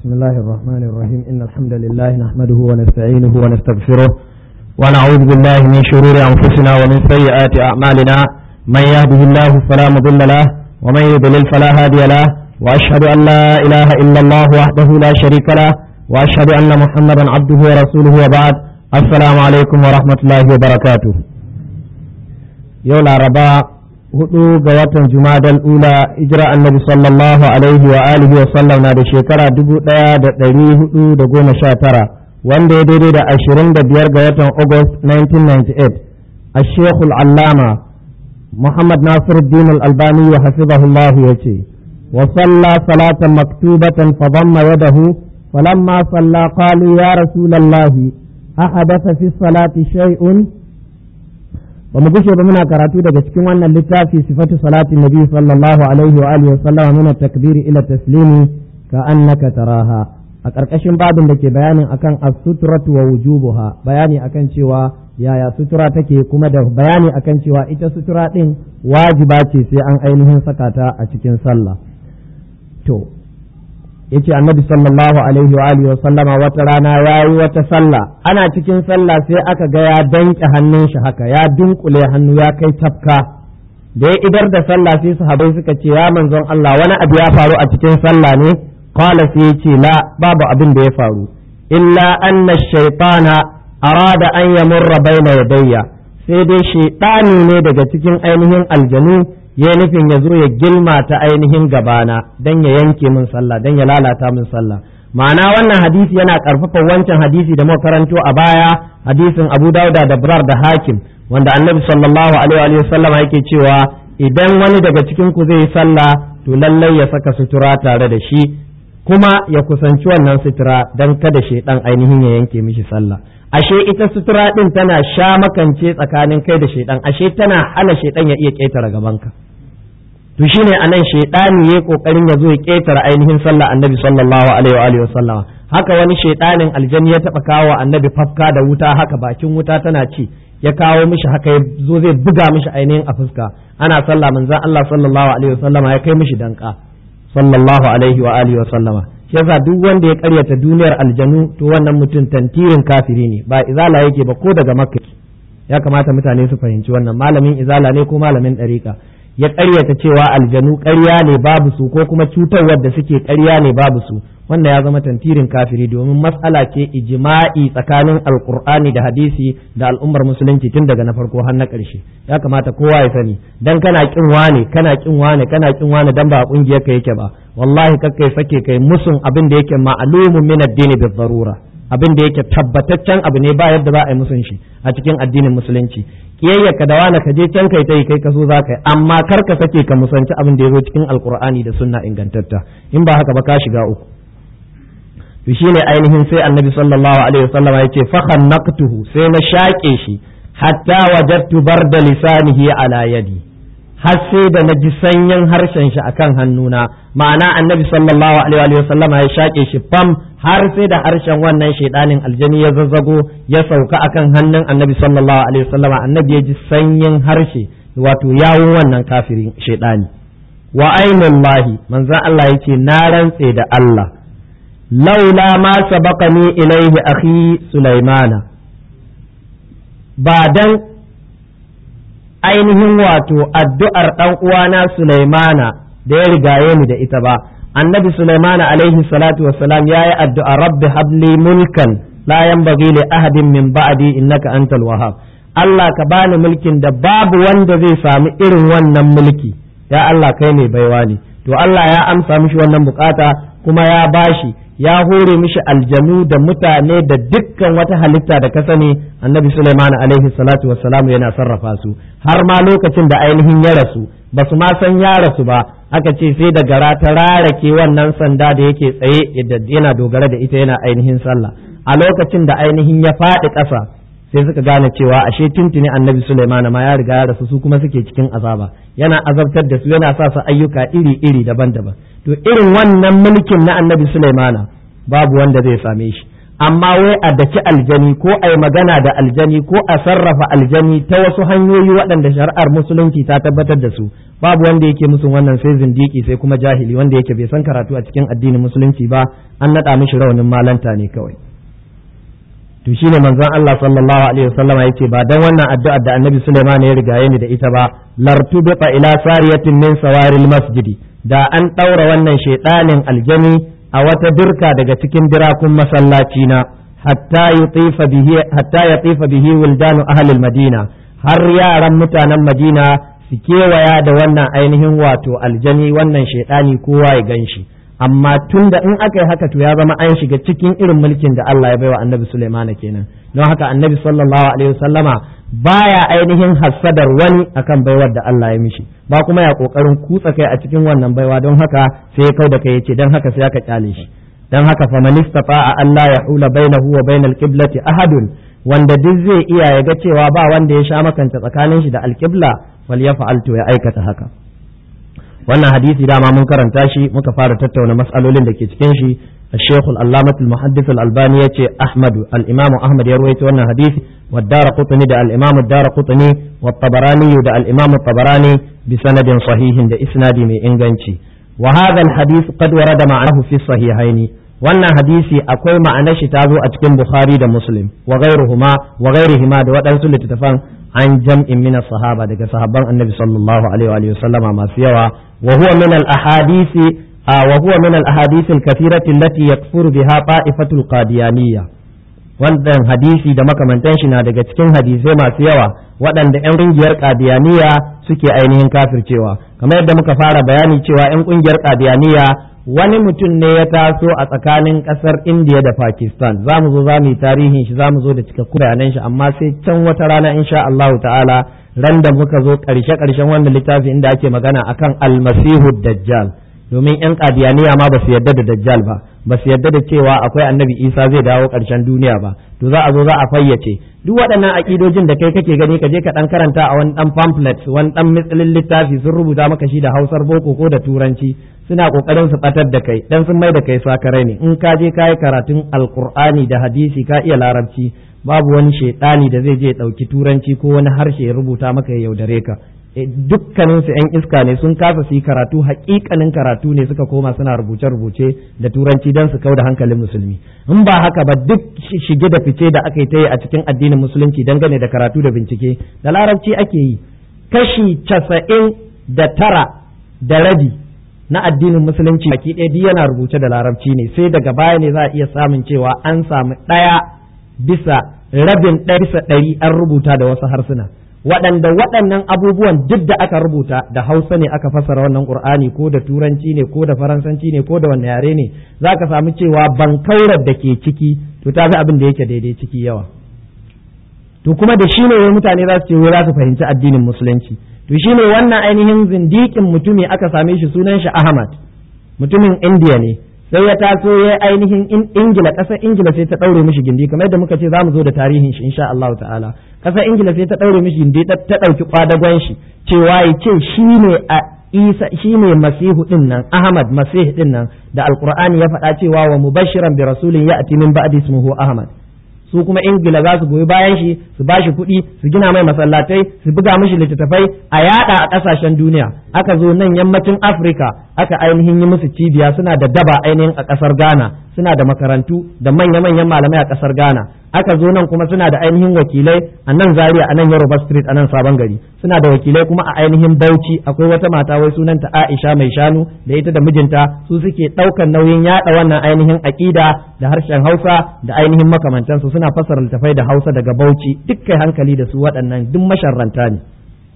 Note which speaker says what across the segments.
Speaker 1: بسم الله الرحمن الرحيم إن الحمد لله نحمده ونستعينه ونستغفره ونعوذ بالله من شرور أنفسنا ومن سيئات أعمالنا من يهده الله فلا مضل له ومن يضلل فلا هادي له وأشهد أن لا إله إلا الله وحده لا شريك له وأشهد أن محمدا عبده ورسوله وبعد السلام عليكم ورحمة الله وبركاته يولا ربا hudu ga watan jumadal ula ijira annabi sallallahu alaihi wa alihi wa sallam na da shekara dubu daya da dari hudu da goma sha tara wanda ya daidai da ashirin da biyar ga watan august 1998 a shekul allama muhammad nasir din albani wa hafizahullah ya ce wa salla salatan maktubatan fa dhamma yadahu falamma salla qalu ya rasulallahi ahadatha fi salati shay'un ba mu gushe ba muna karatu daga cikin wannan littafi sifatu salati nabi sallallahu alaihi wa alihi wa sallama min takbiri ila taslimi ka annaka taraha a karkashin babin da ke bayanin akan as-sutratu wa wujubuha bayani akan cewa yaya sutura take kuma da bayani akan cewa ita sutura din wajiba ce sai an ainihin saka ta a cikin sallah to yace annabi sallallahu alaihi wa alihi wa sallama wata rana yayi wata sallah ana cikin sallah sai aka ga ya danke hannun shi haka ya dunkule hannu ya kai tafka da ya idar da sallah sai sahabbai suka ce ya manzon Allah wani abu ya faru a cikin sallah ne qala sai yace la babu abin da ya faru illa anna shaytana arada an yamurra baina yadayya sai dai shaytani ne daga cikin ainihin aljanu ya nufin ya zo ya gilma ta ainihin gabana don ya yanke min sallah don ya lalata min sallah ma'ana wannan hadisi yana karfafa wancan hadisi da muka karanto a baya hadisin Abu Dauda da Brar da Hakim wanda Annabi sallallahu alaihi wa sallam yake cewa idan wani daga cikin ku zai yi sallah to lallai ya saka sutura tare da shi kuma ya kusanci wannan sutura don kada shaidan ainihin ya yanke mishi sallah ashe ita sutura din tana sha makance tsakanin kai da shaidan ashe tana hana shaidan ya iya ketare gabanka to shine anan shaidani yayi kokarin ya zo ya ketare ainihin sallah annabi sallallahu alaihi wa alihi wasallama haka wani shaidanin aljani ya taba kawo annabi fafka da wuta haka bakin wuta tana ci ya kawo mishi haka ya zo zai buga mishi ainihin a fuska ana sallah manzon Allah sallallahu alaihi wasallama ya kai mishi danka sallallahu alaihi wa alihi wasallama yasa duk wanda ya karyata duniyar aljanu to wannan mutum tantirin kafiri ne ba izala yake ba ko daga makka ya kamata mutane su fahimci wannan malamin izala ne ko malamin ɗariƙa ya karyata cewa aljanu ƙarya ne babu su ko kuma cutarwar da suke ƙarya ne babu su wannan ya zama tantirin kafiri domin matsala ce ijma'i tsakanin alkur'ani da hadisi da al'ummar musulunci tun daga na farko har na ƙarshe ya kamata kowa ya sani dan kana kin wane kana kin wane kana kin wane dan ba kungiyar ka yake ba wallahi kakkai sake kai musun abin da yake ma'lumun min addini bi darura abin da yake tabbataccen abu ne ba yadda za a yi musun shi a cikin addinin musulunci kiyayya ka da wani ka je can kai tai kai kaso za ka yi amma kar ka sake ka musanci abin da ya zo cikin alkur'ani da sunna ingantatta in ba haka ba ka shiga uku to shine ainihin sai annabi sallallahu alaihi wasallam ya ce fa khannaqtuhu sai na shaƙe shi hatta wajadtu barda lisanihi ala yadi har sai da na ji sanyin harshen shi akan hannuna ma'ana annabi sallallahu alaihi wasallam ya shaƙe shi fam har sai da harshen wannan shaidanin aljani ya zazzago ya sauka akan hannun annabi sallallahu alaihi wasallam annabi ya ji sanyin harshe wato yawun wannan kafirin shaidani wa ainullahi manzon Allah yace na rantse da Allah laula ma sabaqani ilaihi akhi sulaimana ba dan ainihin wato addu'ar ɗan uwana sulaimana da ya rigaye ni da ita ba annabi sulaimana alaihi salatu wassalam ya yi addu'a rabbi habli mulkan la yanbaghi li ahadin min ba'di innaka antal wahhab Allah ka bani mulkin da babu wanda zai sami irin wannan mulki ya Allah kai ne baiwa ne to Allah ya amsa mishi wannan bukata kuma ya bashi ya hore mishi aljanu da mutane da dukkan wata halitta da ka sani annabi Sulaiman alaihi salatu wassalam yana sarrafa su har ma lokacin da ainihin ya rasu ba su ma san ya rasu ba aka ce sai da gara ta rarake wannan sanda da yake tsaye yana dogara da ita yana ainihin sallah a lokacin da ainihin ya faɗi ƙasa sai suka gane cewa ashe tuntuni annabi Sulaiman ma ya riga ya rasu su kuma suke cikin azaba yana azabtar da su yana sa su ayyuka iri-iri daban-daban to irin wannan mulkin na annabi Sulaiman babu wanda zai same shi amma wai a daki aljani ko a yi magana da aljani ko a sarrafa aljani ta wasu hanyoyi waɗanda shari'ar musulunci ta tabbatar da su babu wanda yake musu wannan sai zindiki sai kuma jahili wanda yake bai san karatu a cikin addinin musulunci ba an naɗa mishi rawanin malanta ne kawai to shine manzon Allah sallallahu alaihi wasallama yace ba dan wannan addu'ar da Annabi Sulaiman ya rigaye ni da ita ba lartu bi ila sariyatin min sawaril masjidi da an ɗaura wannan shaiɗanin aljani a wata birka daga cikin birakun masallaci na hatta yutifa bihi hatta yatifa bihi wildanu ahlil madina har yaran mutanen madina su kewaya da wannan ainihin wato aljani wannan shaiɗani kowa ya ganshi amma tun da in aka yi haka to ya zama an shiga cikin irin mulkin da Allah ya baiwa annabi Sulaimana kenan don haka annabi sallallahu alaihi wasallama baya ainihin hassadar wani akan baiwar da Allah ya mishi ba kuma ya kokarin kutsa kai a cikin wannan baiwa don haka sai ya kau da kai yace don haka sai aka kyale shi don haka fa man istata'a Allah ya hula bainahu wa bainal qiblati ahadun wanda duk zai iya ya ga cewa ba wanda ya sha makanta tsakanin shi da alqibla wal yaf'al to ya aikata haka wannan hadisi dama mun karanta shi muka fara tattauna mas'alolin da ke cikin shi الشيخ العلامة المحدث الألباني يتي أحمد الإمام أحمد يروي وانا حديث والدار قطني دا الإمام الدار قطني والطبراني دا الإمام الطبراني بسند صحيح دا إسناد من إنغانشي وهذا الحديث قد ورد معه في الصحيحين wannan hadisi akwai ma'anar shi ta zo a cikin Bukhari da Muslim wa ghairuhuma wa ghairihima da waɗansu littattafan an jam'in min sahaba daga sahabban Annabi sallallahu alaihi wa sallama masu yawa wa huwa min al ahadisi wa huwa min al ahadith al kathirati allati yakfuru biha ta'ifatul qadiyaniyya wannan hadisi da makamantan shi na daga cikin hadisai masu yawa waɗanda 'yan ƙungiyar qadiyaniya suke ainihin kafircewa kamar yadda muka fara bayani cewa 'yan ƙungiyar qadiyaniya wani mutum ne ya taso a tsakanin ƙasar indiya da pakistan za mu zo za mu yi tarihin shi za mu zo da cikakkun bayanan shi amma sai can wata rana insha Allahu ta'ala ran da muka zo ƙarshe ƙarshen wannan littafi inda ake magana akan almasihu dajjal domin yan qadiyaniya ma ba su yarda da dajjal ba ba su yarda da cewa akwai annabi isa zai dawo ƙarshen duniya ba to za a zo za a fayyace duk waɗannan aƙidojin da kai kake gani ka je ka ɗan karanta a wani ɗan pamphlet wani ɗan mitsilin littafi sun rubuta maka shi da hausar boko ko da turanci suna ƙoƙarin su ɓatar da kai dan sun mai da kai sakarai ne in ka je ka yi karatun alƙur'ani da hadisi ka iya larabci babu wani shaiɗani da zai je ɗauki turanci ko wani harshe ya rubuta maka ya yaudare ka dukkanin su 'yan iska ne sun kasa su yi karatu hakikanin karatu ne suka koma suna rubuce-rubuce da turanci don su kau da hankalin musulmi in ba haka ba duk shige da fice da aka yi ta yi a cikin addinin musulunci dangane da karatu da bincike da larabci ake yi kashi casa'in da tara da rabi na addinin musulunci baki ɗaya duk yana rubuce da larabci ne sai daga baya ne za a iya samun cewa an samu ɗaya bisa rabin ɗaya bisa ɗari an rubuta da wasu harsuna waɗanda waɗannan abubuwan duk da aka rubuta da hausa ne aka fassara wannan qur'ani ko da turanci ne ko da faransanci ne ko da wanne yare ne za ka samu cewa bankaurar da ke ciki to ta fi abin da yake daidai ciki yawa to kuma da shi ne wai mutane za su ce wai za su fahimci addinin musulunci to shi ne wannan ainihin zindikin mutumi aka same shi sunan shi ahmad mutumin indiya ne sai ya taso ya ainihin ingila ƙasar ingila sai ta ɗaure mishi gindi kamar yadda muka ce za mu zo da tarihin shi insha Allah ta'ala ƙasar ingila sai ta ɗaure mishi gindi ta ɗauki kwadagon shi cewa ya ce shi ne a isa shi ne masihu din nan ahmad masih din nan da alqur'ani ya faɗa cewa wa mubashiran bi rasulin ya'ti min ba'di ismuhu ahmad su kuma ingila za su goyi bayan shi su ba shi kuɗi su gina mai masallatai su buga mishi littattafai a yada a ƙasashen duniya aka zo nan yammacin afirka aka ainihin yi musu cibiya suna da daba ainihin a ƙasar ghana suna da makarantu da manya-manyan malamai a ƙasar ghana aka zo nan kuma suna da ainihin wakilai a nan zaria a nan yoruba street a nan sabon gari suna da wakilai kuma a ainihin bauchi akwai wata mata wai sunanta aisha mai shanu da ita da mijinta su suke ɗaukan nauyin yaɗa wannan ainihin aƙida da harshen hausa da ainihin makamantansu suna fassara littafai da hausa daga bauchi duk kai hankali da su waɗannan duk masharranta ne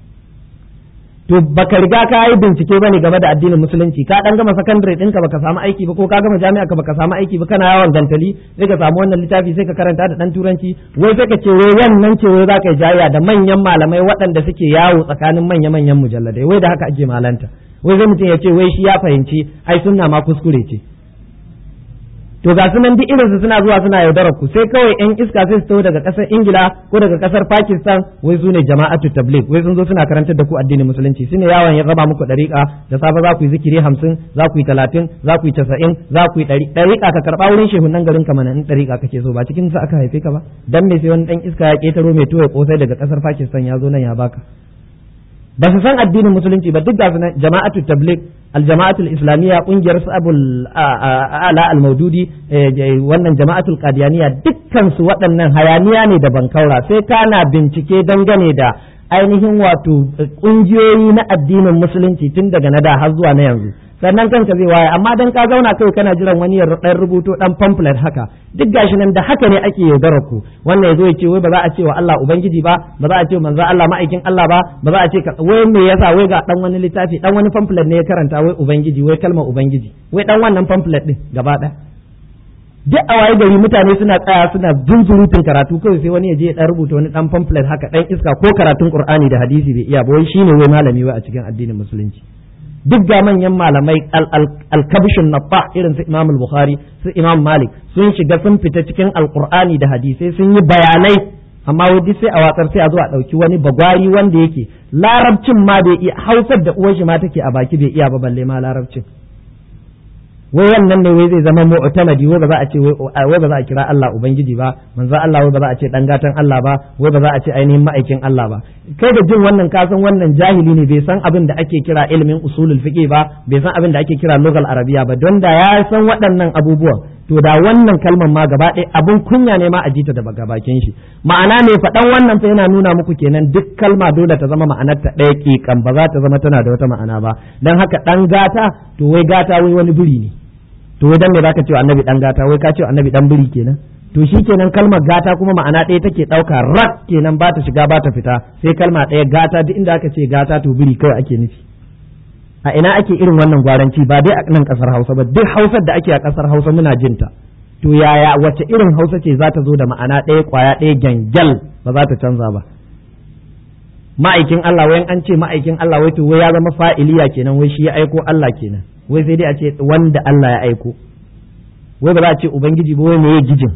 Speaker 1: to baka riga ka yi bincike bane game da addinin musulunci ka dan gama sakandare ɗinka baka samu aiki ba ko ka gama jami'a ka baka samu aiki ba kana yawan gantali sai ka samu wannan littafi sai ka karanta da dan turanci wai sai ka ce wai wannan ce wai zaka yi jayya da manyan malamai waɗanda suke yawo tsakanin manya manyan mujalladai wai da haka ake malanta wai zai mutum ya ce wai shi ya fahimci ai sunna ma kuskure ce to ga sunan duk irinsu suna zuwa suna yaudarar ku sai kawai yan iska sai su taho daga kasar ingila ko daga kasar pakistan wai su ne jama'atu tabligh wai sun zo suna karantar da ku addinin musulunci su ne yawon ya raba muku dariƙa da safe za ku yi zikiri hamsin za ku yi talatin za ku yi casa'in za ku yi ɗari dariƙa ka karɓa wurin shehunan garin ka mana in dariƙa kake so ba cikin sa aka haife ka ba dan me sai wani dan iska ya ƙetaro mai tuwo kosai daga kasar pakistan ya zo nan ya baka ba su san addinin musulunci ba duk da su jama'atu tabligh aljama'atul islamiyya kungiyar su abul ala al-maududi wannan jama'atul qadiyaniya dukkan su waɗannan hayaniya ne da bankaura sai kana bincike dangane da ainihin wato kungiyoyi na addinin musulunci tun daga na da har zuwa na yanzu sannan kanka zai waye amma dan ka zauna kai kana jiran wani ya dan rubuto dan pamphlet haka duk gashi nan da haka ne ake yaudarar ku wannan yazo ya ce wai ba za a ce wa Allah ubangiji ba ba za a ce manzo Allah ma'aikin Allah ba ba za a ce wai me yasa wai ga dan wani littafi dan wani pamphlet ne ya karanta wai ubangiji wai kalmar ubangiji wai dan wannan pamphlet din gaba ɗaya duk a waye gari mutane suna tsaya suna zunzurutun karatu kawai sai wani ya je ya dan rubuta wani dan pamphlet haka dan iska ko karatun qur'ani da hadisi bai iya ba wai shine wai malami wai a cikin addinin musulunci duk ga manyan malamai alkabishin nafa irin su imam bukhari su imam malik sun shiga sun fita cikin alkur'ani da hadisai sun yi bayanai amma wai sai a watsar sai a zo a ɗauki wani bagwari wanda yake larabcin ma bai iya hausar da uwar shi ma take a baki bai iya ba balle ma larabcin wai wannan ne wai zai zama mu'tamadi wai ba za a ce wai ba za a kira Allah ubangiji ba manzo Allah wai ba za a ce dan gatan Allah ba wai ba za a ce ainihin ma'aikin Allah ba kai da jin wannan ka san wannan jahili ne bai san abin da ake kira ilimin usulul fiqh ba bai san abin da ake kira lugal arabiya ba don da ya san waɗannan abubuwan to da wannan kalmar ma gaba ɗaya abin kunya ne ma a jita da bakin shi ma'ana ne faɗan wannan fa yana nuna muku kenan duk kalma dole ta zama ma'anar ta ɗaya ƙiƙan ba za ta zama tana da wata ma'ana ba dan haka ɗan gata to wai gata wai wani biri ne to wai dan me zaka ce annabi dan gata wai ka ce annabi dan biri kenan to shi kenan kalmar gata kuma ma'ana ɗaya take ɗauka rak kenan ba ta shiga ba ta fita sai kalma ɗaya gata duk inda aka ce gata to biri kawai ake nufi a ina ake irin wannan gwaranci ba dai a nan kasar Hausa ba duk Hausar da ake a kasar Hausa muna jinta to yaya wace irin Hausa ce za ta zo da ma'ana ɗaya kwaya ɗaya gyangyal ba za ta canza ba ma'aikin Allah wayan an ce ma'aikin Allah wai to wai ya zama fa'iliya kenan wai shi ya aiko Allah kenan wai sai dai a ce wanda Allah ya aiko wai ba za a ce ubangiji ba wai me ya gijin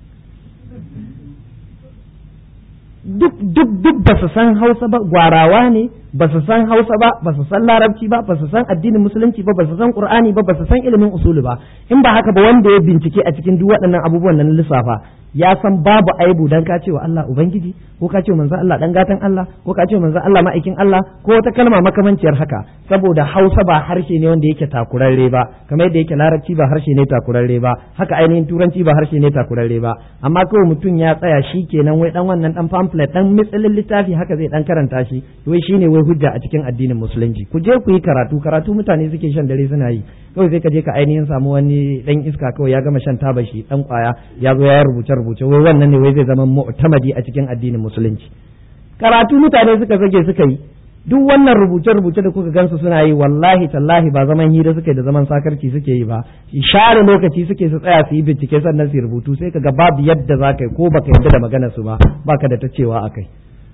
Speaker 1: duk duk duk ba su san Hausa ba gwarawa ne ba su san Hausa ba ba su san Larabci ba ba su san addinin musulunci ba ba su san Qur'ani ba ba su san ilimin usulu ba in ba haka ba wanda ya bincike a cikin duk waɗannan abubuwan nan lissafa ya san babu aibu dan ka ce wa Allah ubangiji ko ka ce manzon Allah dan gatan Allah ko ka ce manzon Allah ma'aikin Allah ko wata kalma makamanciyar haka saboda Hausa ba harshe ne wanda yake takurarre ba kamar yadda yake Larabci ba harshe ne takurarre ba haka ainihin Turanci ba harshe ne takurarre ba amma kawai mutum ya tsaya shi kenan wai dan wannan dan pamphlet dan mitsalin littafi haka zai dan karanta shi wai shine wai hujja a cikin addinin musulunci ku je ku yi karatu karatu mutane suke shan dare suna yi kawai sai ka je ka ainihin samu wani dan iska kawai ya gama shan taba shi dan kwaya ya zo ya rubuce rubuce wai wannan ne wai zai zama mu'tamadi a cikin addinin musulunci karatu mutane suka zage suka yi duk wannan rubuce rubuce da kuka gansu suna yi wallahi tallahi ba zaman hira suke da zaman sakarci suke yi ba share lokaci suke su tsaya su yi bincike sannan su rubutu sai kaga babu yadda za ka yi ko baka yadda da maganar su ba baka da ta cewa akai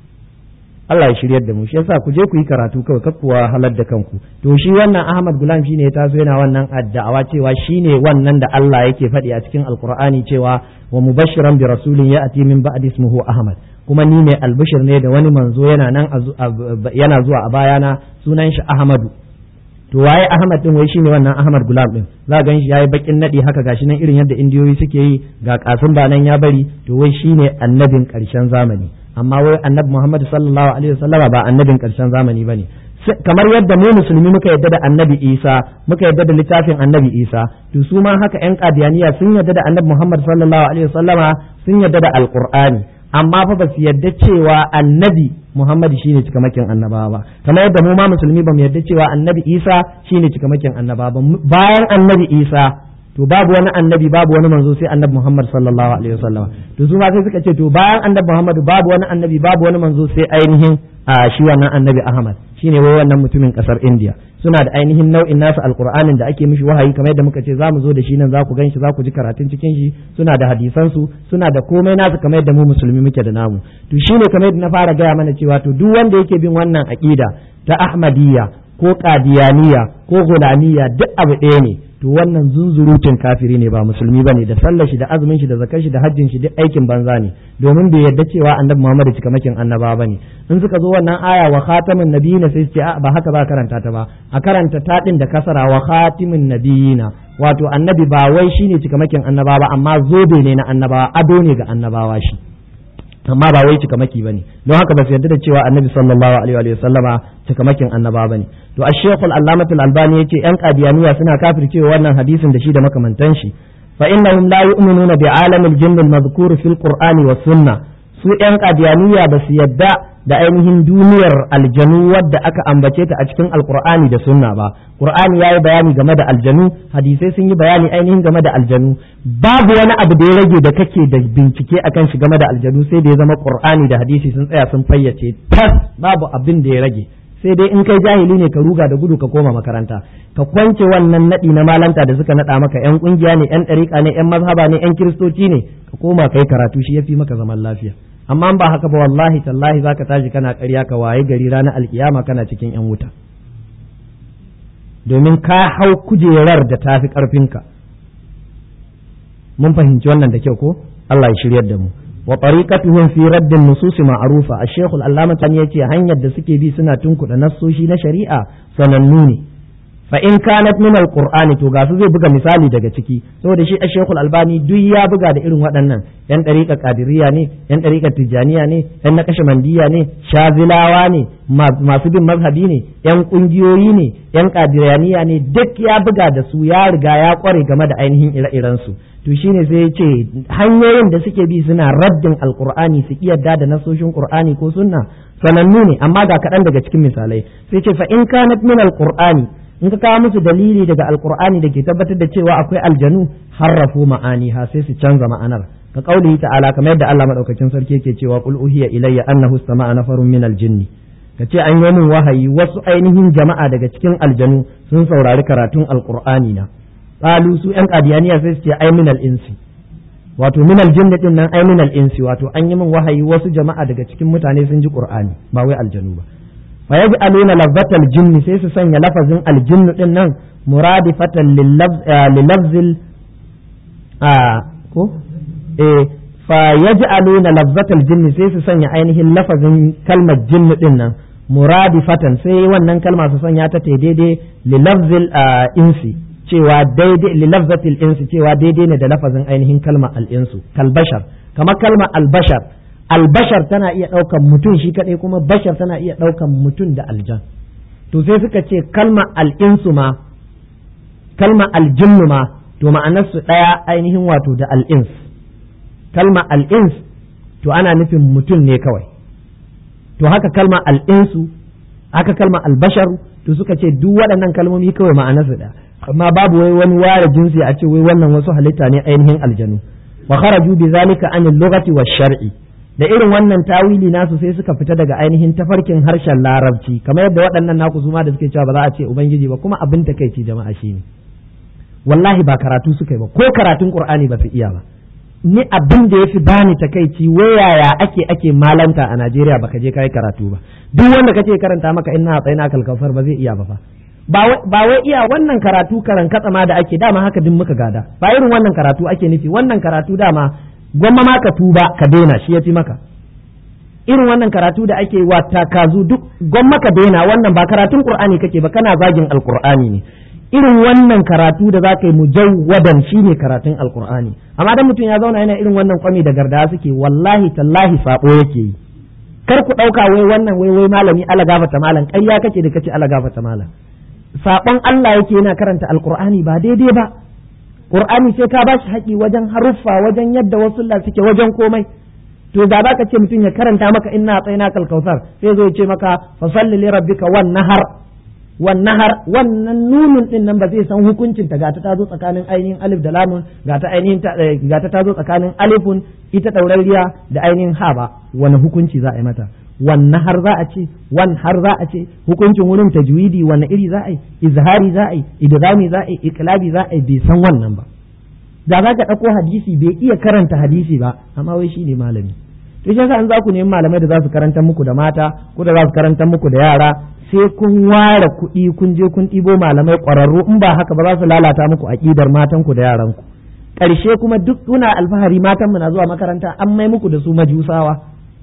Speaker 1: Allah ya shiryar da mu shi yasa ku je ku yi karatu kawai kar kuwa halar da kanku to shi wannan Ahmad Gulam shine ya taso yana wannan addawa cewa shine wannan da Allah yake faɗi a cikin Alkur'ani cewa wa mubashiran bi rasulin ya'ti min ba'di ismuhu Ahmad kuma ni ne albishir ne da wani manzo yana nan yana zuwa a bayana sunan shi Ahmadu to waye Ahmad din wai shine wannan Ahmad Gulam din za ga shi yayi bakin nadi haka gashi nan irin yadda indiyoyi suke yi ga kasin ba nan ya bari to wai shine annabin karshen zamani amma wai annabi Muhammad sallallahu alaihi wasallama ba annabin karshen zamani bane kamar yadda mu musulmi muka yadda da annabi Isa muka yadda da littafin annabi Isa to su ma haka yan qadiyaniya sun yadda da annabi Muhammad sallallahu alaihi wasallama sun yadda da alqur'ani amma fa ba su yadda cewa annabi Muhammad shine cikamakin annabawa ba kamar yadda mu ma musulmi ba mu yadda cewa annabi Isa shine cikamakin annabawa ba bayan annabi Isa to babu wani annabi babu wani manzo sai annabi Muhammad sallallahu alaihi wasallam to su ma sai suka ce to bayan annabi Muhammad babu wani annabi babu wani manzo sai ainihin a shi wannan annabi Ahmad shine wai wannan mutumin kasar India suna da ainihin nau'in nasu alqur'anin da ake mishi wahayi kamar yadda muka ce zamu zo da shi nan za ku ganshi za ku ji karatun cikin shi suna da hadisan su suna da komai nasu kamar yadda mu musulmi muke da namu to shine kamar yadda na fara gaya mana cewa to duk wanda yake bin wannan aqida ta Ahmadiyya ko qadiyaniya ko gulaniya duk abu ɗaya ne to wannan zunzurutun kafiri ne ba musulmi bane da sallar shi da azumin shi da zakar shi da hajjin shi duk aikin banza ne domin bai yarda cewa annabi Muhammad cikamakin annaba bane in suka zo wannan aya wa khatamin nabiyina sai su ce ba haka ba karanta ta ba a karanta ta din da kasara wa khatimin nabiyina wato annabi ba wai shine cikamakin annaba ba amma zobe ne na annabawa ado ne ga annabawa shi amma ba wai cikamaki bane don haka ba su yarda da cewa annabi sallallahu alaihi wa sallama cikamakin annaba bane to ash-shaykh al-allamatul albani yace yan qadiyaniya suna kafircewa wannan hadisin da shi da makamantan shi fa innahum la yu'minuna bi alamil jinn al-madhkur fil qur'ani was sunnah su yan qadiyaniya ba su yadda da ainihin duniyar aljanu wadda aka ambace ta a cikin alqur'ani da sunna ba qur'ani yayi bayani game da aljanu hadisai sun yi bayani ainihin game da aljanu babu wani abu da ya rage da kake da bincike akan shi game da aljanu sai da ya zama qur'ani da hadisi sun tsaya sun fayyace tas babu abin da ya rage sai dai in kai jahili ne ka ruga da gudu ka koma makaranta ka kwance wannan nadi na malanta da suka nada maka yan kungiya ne yan dariƙa ne yan mazhaba ne yan kiristoci ne ka koma kai karatu shi yafi maka zaman lafiya amma ba haka ba wallahi tallahi zaka tashi kana ƙarya ka waye gari ranar alkiyama kana cikin yan wuta domin ka hau kujerar da tafi ƙarfinka mun fahimci wannan da kyau ko Allah ya shiryar da mu wa tariqatuhum fi radd an-nusus ma'rufa ash-shaykh al-allama tan yace hanyar da suke bi suna tunkuda nassoshi na shari'a sanannu ne fa in kanat min al-qur'ani to ga su zai buga misali daga ciki saboda shi ash-shaykh al-albani duk ya buga da irin waɗannan yan dariqa qadiriyya ne yan dariqa tijaniya ne yan naqashbandiyya ne shazilawa ne masu bin mazhabi ne yan kungiyoyi ne yan qadiriyaniya ne duk ya buga da su ya riga ya kware game da ainihin ire-iren su to shine sai ya ce hanyoyin da suke bi suna raddin alqur'ani su yadda da nasoshin qur'ani ko sunna sanannu ne amma ga kaɗan daga cikin misalai sai ce fa in kanat min alqur'ani in ka kawo musu dalili daga alqur'ani da ke tabbatar da cewa akwai aljanu harrafu ma'ani ha sai su canza ma'anar ka kaulihi ta'ala kamar yadda Allah madaukakin sarki yake cewa qul uhiya ilayya annahu istama'a nafarun min aljinni ka ce an yi min wahayi wasu ainihin jama'a daga cikin aljanu sun saurari karatun alqur'ani na qalu su yan qadiyaniya sai su ce ai minal insi wato minal jinni din nan ai minal insi wato an yi min wahayi wasu jama'a daga cikin mutane sun ji qur'ani ba wai aljanu ba fa yaj'aluna lafzatal jinni sai su sanya lafazin aljinnu din nan muradifatan lilafzil a ko eh fa yaj'aluna lafzatal jinni sai su sanya ainihin lafazin kalmar jinnu din nan muradifatan sai wannan kalma su sanya ta daidai lilafzil insi cewa daidai li lafzatil insu cewa daidai ne da lafazin ainihin kalma al-insu kalbashar kamar kalma albashar albashar tana iya ɗaukan mutum shi kadai kuma bashar tana iya ɗaukan mutum da aljan to sai suka ce kalma al-insu ma kalma aljinnu ma to ma'anarsu ɗaya ainihin wato da al-ins kalma al-ins to ana nufin mutum ne kawai to haka kalma al-insu haka kalma albashar to suka ce duk waɗannan kalmomi kawai ma'anarsu ɗaya amma babu wai wani ware jinsi a ce wai wannan wasu halitta ne ainihin aljanu wa kharaju bi zalika an al-lughati wa shar'i da irin wannan tawili nasu sai suka fita daga ainihin tafarkin harshen larabci kamar yadda waɗannan naku su ma da suke cewa ba za a ce ubangiji ba kuma abin takeici jama'a shine wallahi ba karatu suka yi ba ko karatun qur'ani ba su iya ba ni abin da yafi bani takeici wayaya ake ake malanta a Najeriya baka je kai karatu ba duk wanda kace karanta maka inna tsayina kalkafar ba zai iya ba fa ba wai iya wannan karatu karan katsama da ake dama haka din muka gada ba irin wannan karatu ake nufi wannan karatu dama gwamma ma ka tuba ka daina shi yafi maka irin wannan karatu da ake wata kazu duk gwamma ka daina wannan ba karatun qur'ani kake ba kana zagin alqur'ani ne irin wannan karatu da za ka yi mujawwadan shine karatun alqur'ani amma dan mutum ya zauna yana irin wannan kwami da garda suke wallahi tallahi sabo yake yi kar ku dauka wai wannan wai wai malami ala gafata malam ƙarya kake da kace ala gafata malam saɓon Allah yake yana karanta alkur'ani ba daidai ba qur'ani sai ka bashi haƙi wajen haruffa wajen yadda wasu suke wajen komai to da baka ce mutum ya karanta maka inna tsayna kal kautsar sai zo ya ce maka fa salli li rabbika wan nahar wan nahar wannan nunun din nan ba zai san hukuncin ta gata ta zo tsakanin ainihin alif da lamun gata ainihin gata ta zo tsakanin alifun ita daurariya da ainihin ha ba wani hukunci za a yi mata wanne har za a ce wan har za a ce hukuncin wurin tajwidi wanne iri za a yi izhari za a yi idghami za a yi iqlabi za a yi bai san wannan ba da za ka ɗauko hadisi bai iya karanta hadisi ba amma wai shine malami to shi yasa an za ku nemi malamai da za su karanta muku da mata ko da za su karanta muku da yara sai kun ware kuɗi kun je kun ɗibo malamai ƙwararru in ba haka ba za su lalata muku aƙidar matanku da yaranku ƙarshe kuma duk kuna alfahari matanmu na zuwa makaranta an mai muku da su majusawa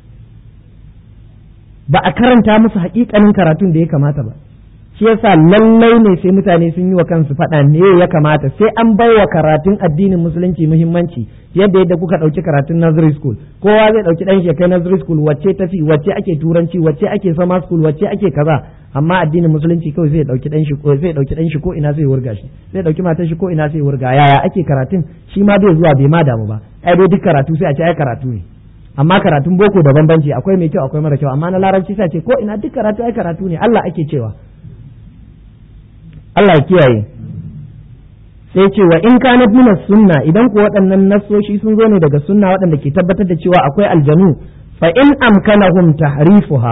Speaker 1: ba a karanta musu haƙiƙanin karatun da ya kamata ba shi yasa lallai ne sai mutane sun yi wa kansu faɗa ne ya kamata sai an bai wa karatun addinin musulunci muhimmanci yadda yadda kuka ɗauki karatun nursery school kowa zai ɗauki ɗan shekai nursery school wacce tafi wacce ake turanci wacce ake summer school wacce ake kaza amma addinin musulunci kawai zai ɗauki ɗan shi ko zai ɗauki ɗan shi ko ina sai wurga shi zai ɗauki matar shi ko ina sai wurga yaya ake karatun shi ma bai zuwa bai ma damu ba ai dai duk karatu sai a ce ai karatu ne amma karatun boko da bambanci akwai mai kyau akwai mara kyau amma na larabci sai ce ko ina duk karatu ai karatu ne Allah ake cewa Allah ya kiyaye sai ce wa in kana min sunna idan ko waɗannan nassoshi sun zo ne daga sunna waɗanda ke tabbatar da cewa akwai aljanu fa in amkanahum tahrifuha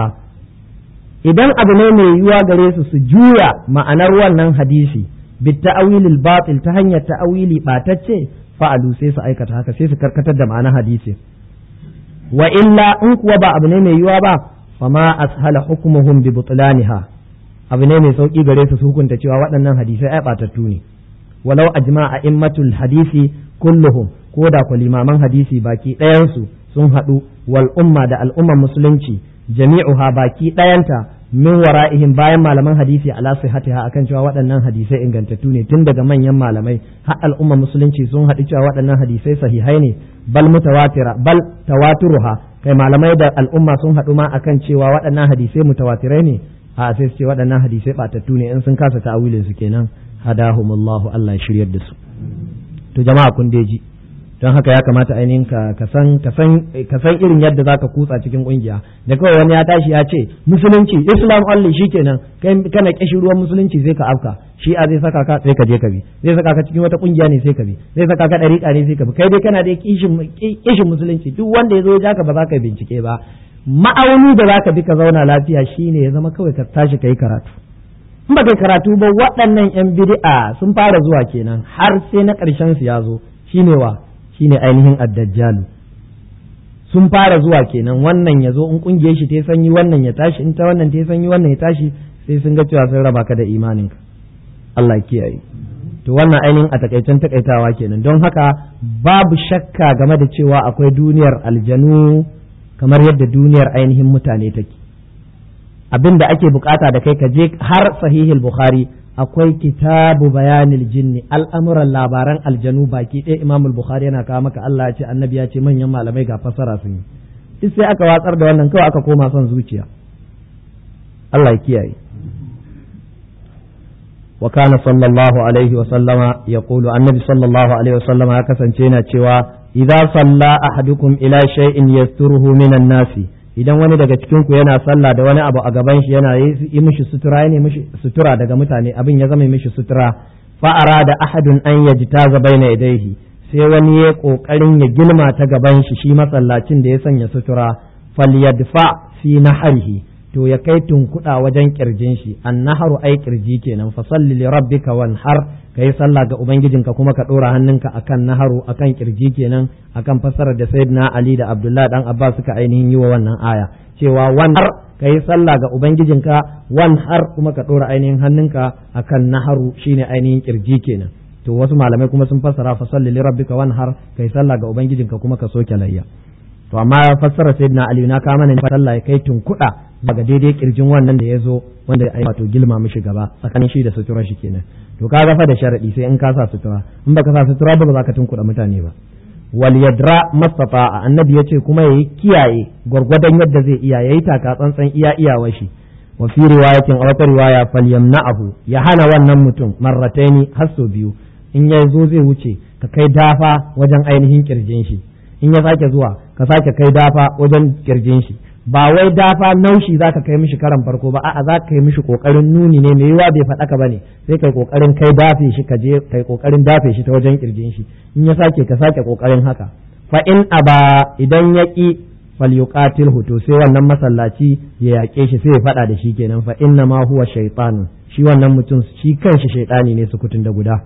Speaker 1: idan abu ne mai yiwuwa gare su su juya ma'anar wannan hadisi bit ta'awilil batil ta hanyar ta'awili batacce fa'alu sai su aikata haka sai su karkatar da ma'anar hadisi wa illa in kuwa ba abu ne mai yiwuwa ba fama ashala hukmuhum bi butlaniha abu ne mai sauki gare su su hukunta cewa waɗannan hadisai ai batattu ne walau ajma a immatul hadisi kulluhum ko da ku limaman hadisi baki ɗayansu sun haɗu wal umma da al'umman musulunci jami'uha baki ɗayanta min wara'ihim bayan malaman hadisi ala sihatiha akan cewa waɗannan hadisai ingantattu ne tun daga manyan malamai har al'umman musulunci sun haɗu cewa waɗannan hadisai sahihai ne bal mutawatira bal tawaturuha kai malamai da al'umma sun haɗu ma akan cewa waɗannan hadisai mutawatirai ne a sai su ce waɗannan hadisai batattu ne in sun kasa ta'awilin su kenan hadahumullahu Allah ya shiryar da su to jama'a kun ji don haka ya kamata ainihin ka ka san ka san ka san irin yadda zaka kutsa cikin kungiya da kawai wani ya tashi ya ce musulunci islam only shikenan kai kana kishi ruwan musulunci sai ka afka shi a zai saka ka sai ka je ka bi zai saka ka cikin wata kungiya ne sai ka bi zai saka ka dariƙa ne sai ka bi kai dai kana da kishin kishin musulunci duk wanda ya zo ya ka ba za ka bincike ba ma'auni da zaka bi ka zauna lafiya shine ya zama kawai ka tashi kai karatu in ba kai karatu ba waɗannan yan bid'a sun fara zuwa kenan har sai na ƙarshen su ya zo shine wa shine ainihin addajjalu sun fara zuwa kenan wannan ya zo in kungiyar shi ta sanyi wannan ya tashi in ta wannan ta sanyi wannan ya tashi sai sun ga cewa sun raba ka da imaninka Allah kiyaye to wannan ainihin a takaicen takaitawa kenan don haka babu shakka game da cewa akwai duniyar aljanu kamar yadda duniyar ainihin mutane take abin da ake bukata da kai ka je har sahihul bukhari akwai kitabu bayanil jinni al'amuran labaran aljanu baki ɗaya imam bukhari yana kawo maka Allah ya ce annabi ya ce manyan malamai ga fasara sun yi duk sai aka watsar da wannan kawai aka koma son zuciya Allah ya kiyaye wa kana sallallahu alaihi wa sallama yaqulu annabi sallallahu alaihi wa sallama ya kasance yana cewa idza salla ahadukum ila shay'in yasturuhu minan nasi idan wani daga cikin ku yana sallah da wani abu a gaban shi yana yi mishi sutura ne mishi sutura daga mutane abin ya zama mishi sutura fa arada ahadun an yajtaza baina yadayhi sai wani ya kokarin ya gilma ta gaban shi shi masallacin da ya sanya sutura falyadfa fi naharihi to ya kai tunkuda wajen kirjin shi annaharu ai kirji kenan fa salli li rabbika wanhar kai sallah ga ubangijinka kuma ka dora hannunka akan naharu akan kirji kenan akan fassarar da sayyidina ali da abdullahi dan abbas suka ainihin yi wa wannan aya cewa wanhar kai sallah ga ubangijinka wanhar kuma ka dora ainihin hannunka akan naharu shine ainihin kirji kenan to wasu malamai kuma sun fassara fa salli li rabbika wanhar kai sallah ga ubangijinka kuma ka soke layya to amma fassara sayyidina ali na kama ne sallah ya kai tunkuda daga daidai kirjin wannan da ya zo wanda ya wato gilma mishi gaba tsakanin shi da sutura shi kenan to ka fa da sharadi sai in ka sa sutura in baka sa sutura ba ba za ka tunkuɗa mutane ba wal yadra mastata'a annabi yace kuma yayi kiyaye gwargwadon yadda zai iya yayi taka tsantsan iya iyawar shi wa fi riwayatin a wata riwaya falyamna'ahu ya hana wannan mutum marrataini har sau biyu in ya zo zai wuce ka kai dafa wajen ainihin kirjin shi in ya sake zuwa ka sake kai dafa wajen kirjin shi ba wai dafa naushi za ka kai mishi karan farko ba a'a za ka kai mishi kokarin nuni ne mai yiwa bai faɗaka ba ne sai kai kokarin kai dafe shi ka je kai kokarin dafe shi ta wajen kirjin shi in ya sake ka sake kokarin haka fa in aba idan ya ki falyuqatil to sai wannan masallaci ya yaƙe shi sai ya faɗa da shi kenan fa inna ma huwa shaytanun shi wannan mutum shi kanshi shaytani ne sukutun da guda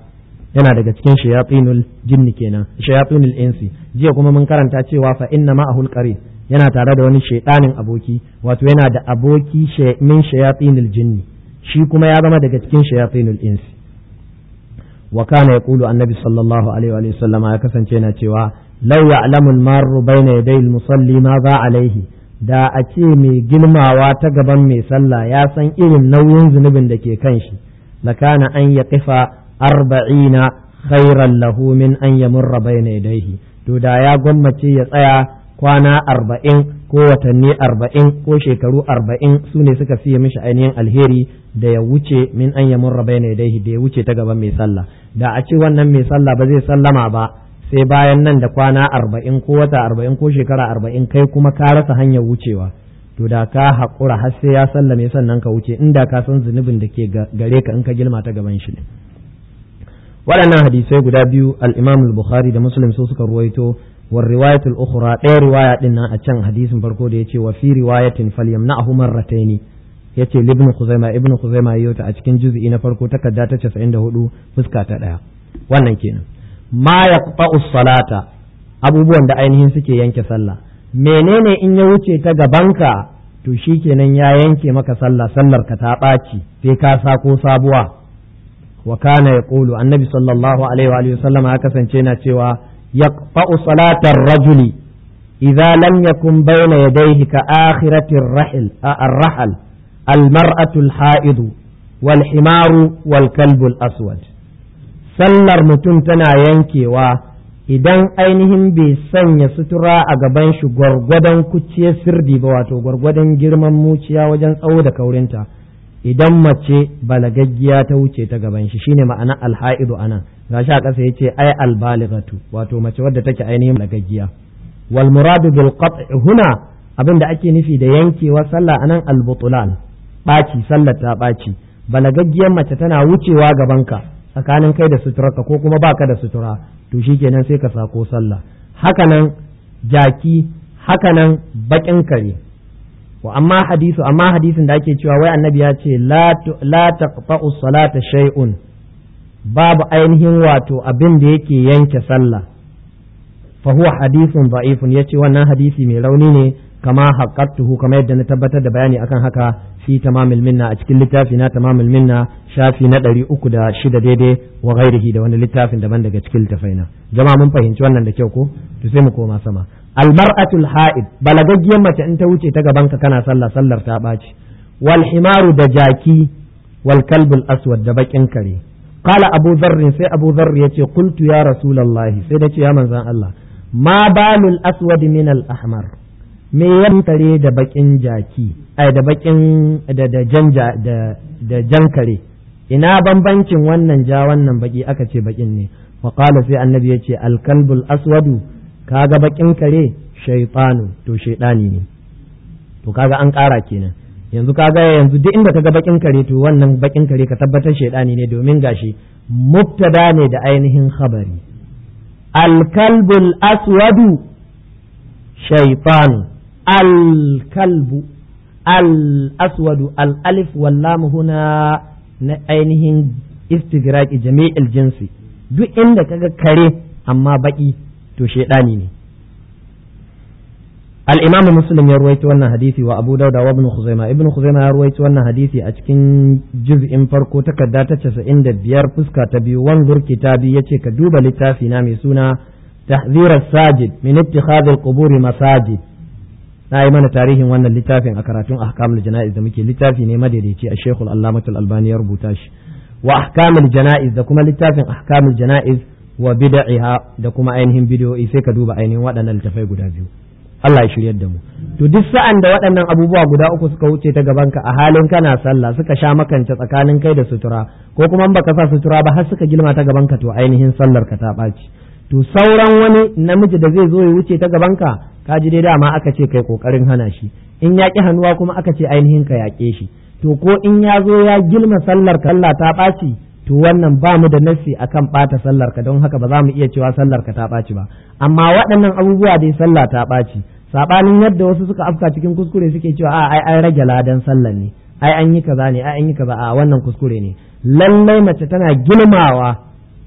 Speaker 1: yana daga cikin shayatinul jinni kenan shayatinul insi jiya kuma mun karanta cewa fa inna ma'ahul qarin yana tare da wani shaidanin aboki wato yana da aboki min shayatinul jinni shi kuma ya zama daga cikin shayatinul insi wa kana yaqulu annabi sallallahu alaihi wa sallama ya kasance yana cewa law ya'lamu al-marru bayna yaday al-musalli ma za alaihi da a ce mai girmawa ta gaban mai sallah ya san irin nauyin zunubin da ke kan shi lakana an ya kifa arba'ina khairan lahu min an yamurra bayna yadayhi to da ya gwammace ya tsaya kwana arba'in ko watanni arba'in ko shekaru arba'in su ne suka fiye mishi ainihin alheri da ya wuce min an yamurra bayna yadayhi da ya wuce ta gaban mai sallah da a ce wannan mai sallah ba zai sallama ba sai bayan nan da kwana arba'in ko wata arba'in ko shekara arba'in kai kuma ka rasa hanyar wucewa to da ka haƙura har sai ya sallame sannan ka wuce inda ka san zunubin da ke gare ka in ka girma ta gaban shi ne waɗannan hadisai guda biyu al-imam al-bukhari da muslim su suka ruwaito war riwayat al-ukhra ɗaya riwaya din nan a can hadisin farko da yace wa fi riwayatin falyamna'hu marrataini yace ibn khuzaima ibn khuzaima yayi ta a cikin juz'i na farko takarda ta 94 fuska ta ɗaya wannan kenan ma yaqta'u salata abubuwan da ainihin suke yanke sallah menene in ya wuce ta gabanka to shikenan ya yanke maka sallah sallar ka ta ɓaci sai ka sako sabuwa wa kana yaqulu annabi sallallahu alaihi wa sallam ya kasance na cewa yaqta'u salatar rajuli idza lam yakun bayna yadayhi ka akhirati ar-rahil ar-rahal al-mar'atu al-ha'id wal himaru wal kalbu al-aswad sallar mutum tana yankewa idan ainihin bai sanya sutura a gaban shi gwargwadon kuciyar sirdi ba wato gwargwadon girman muciya wajen tsawo da kaurinta idan mace balagaggiya ta wuce ta gaban shi shine ma'ana alha'idu anan gashi a ƙasa yace ai albalighatu wato mace wadda take ainihin balagaggiya wal muradu bil qat' huna abinda ake nufi da yankewa sallah anan al butlan baci sallar ta baci balagaggiyar mace tana wucewa gabanka tsakanin kai da suturarka ko kuma baka da sutura to shikenan sai ka sako sallah hakanan jaki hakanan bakin kare wa amma hadisu amma hadisin da ake cewa wai annabi ya ce la taqta'u salata shay'un babu ainihin wato abin da yake yanke sallah fa huwa hadithun da'ifun yace wannan hadisi mai rauni ne kama haqqatuhu kamar yadda na tabbatar da bayani akan haka fi tamamul minna a cikin littafi na tamamul minna shafi na ɗari uku da shida daidai wa ghairihi da wani littafin daban daga cikin littafaina jama'a mun fahimci wannan da kyau ko to sai mu koma sama almar'atul ha'id balagaggiyar mace in ta wuce ta gaban ka kana sallah sallar ta ɓaci wal himaru da jaki wal kalbul aswad da bakin kare qala abu dharr sai abu dharr yace qultu ya rasulullahi sai da ce ya manzon Allah ma balul aswad min al ahmar me ya kare da bakin jaki ai da bakin da da janja da da jan kare ina bambancin wannan ja wannan baki aka ce bakin ne wa qala sai annabi yace al kalbul aswadu kaga bakin kare shaytanu to shaydani ne to kaga an ƙara kenan yanzu kaga yanzu duk inda kaga bakin kare to wannan bakin kare ka tabbatar shaydani ne domin gashi mubtada ne da ainihin khabari al-kalbul aswadu shaytanu al-kalbu al-aswadu al-alif wal-lam huna na ainihin istigraqi jami'il jinsi duk inda kaga kare amma baki to shaidani ne al-imam muslim ya ruwaito wannan hadisi wa abu dauda wa ibn khuzaima ibn khuzaima ya ruwaito wannan hadisi a cikin juz'in farko takarda ta 95 fuska ta biyu wanzur kitabi yace ka duba littafi na mai suna tahzir as-sajid min ittikhadh al-qubur masajid na yi mana tarihin wannan littafin a karatun ahkamul jana'iz da muke littafi ne madaidaici a shekul allamatul albani ya rubuta shi wa ahkamul jana'iz da kuma littafin ahkamul jana'iz wa bid'iha da kuma ainihin bid'o'i sai ka duba ainihin waɗannan littafai guda biyu Allah ya shiryar da mu to duk sa'an da waɗannan abubuwa guda uku suka wuce ta gabanka a halin kana sallah suka sha makance tsakanin kai da sutura ko kuma in baka sa sutura ba har suka gilma ta gabanka to ainihin sallar ka ta ɓaci to sauran wani namiji da zai zo ya wuce ta gabanka ka ji dai dama aka ce kai kokarin hana shi in ya ki hannuwa kuma aka ce ainihin ka yaƙe shi to ko in ya zo ya gilma sallar ka Allah ta ɓaci to wannan ba mu da nassi akan ɓata sallar ka don haka ba za mu iya cewa sallar ka ta ɓaci ba amma waɗannan abubuwa dai sallah ta ɓaci sabanin yadda wasu suka afka cikin kuskure suke cewa a ai an rage ladan sallar ne ai an yi kaza ne ai an yi kaza a wannan kuskure ne lallai mace tana girmawa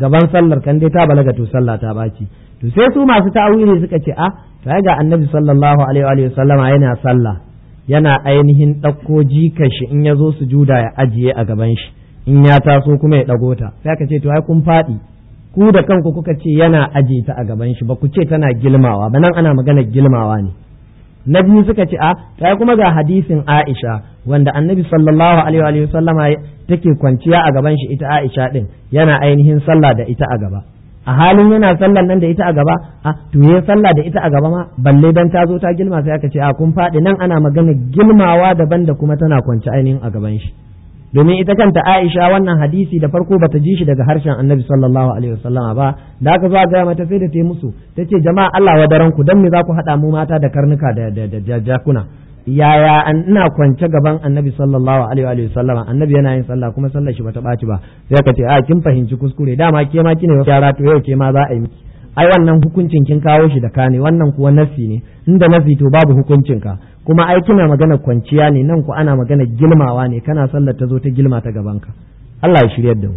Speaker 1: gaban sallar kan dai ta balaga to sallah ta baci to sai su masu ta'awili suka ce a to ga annabi sallallahu alaihi wa sallama yana sallah yana ainihin ɗauko jika shi in ya zo sujuda ya ajiye a gaban shi in ya taso kuma ya ɗago ta sai aka ce to ai kun faɗi ku da kanku kuka ce yana aje ta a gaban shi ba ku ce tana gilmawa ba nan ana magana gilmawa ne na biyu suka ce a kai kuma ga hadisin Aisha wanda annabi sallallahu alaihi wa sallama take kwanciya a gaban shi ita Aisha din yana ainihin sallah da ita a gaba a halin yana sallan nan da ita a gaba a to ya sallah da ita a gaba ma balle dan ta zo ta gilma sai aka ce a kun faɗi nan ana magana gilmawa daban da kuma tana kwance ainihin a gaban shi domin ita kanta Aisha wannan hadisi da farko bata ji shi daga harshen Annabi sallallahu alaihi wasallama ba da aka zo a gaya mata sai da ta musu tace jama'a Allah wa daren ku dan me za ku hada mu mata da karnuka da da jakuna yaya an ina kwance gaban Annabi sallallahu alaihi wasallama Annabi yana yin sallah kuma sallar shi bata baci ba sai ka ce a kin fahimci kuskure dama ke ma kine yara to yau ke ma za a yi miki ai wannan hukuncin kin kawo shi da kane wannan kuwa nasi ne inda nasi to babu hukuncin ka kuma ai kina magana kwanciya ne nan ku ana magana gilmawa ne kana sallar ta zo ta gilma ta gaban ka Allah ya shiryar da mu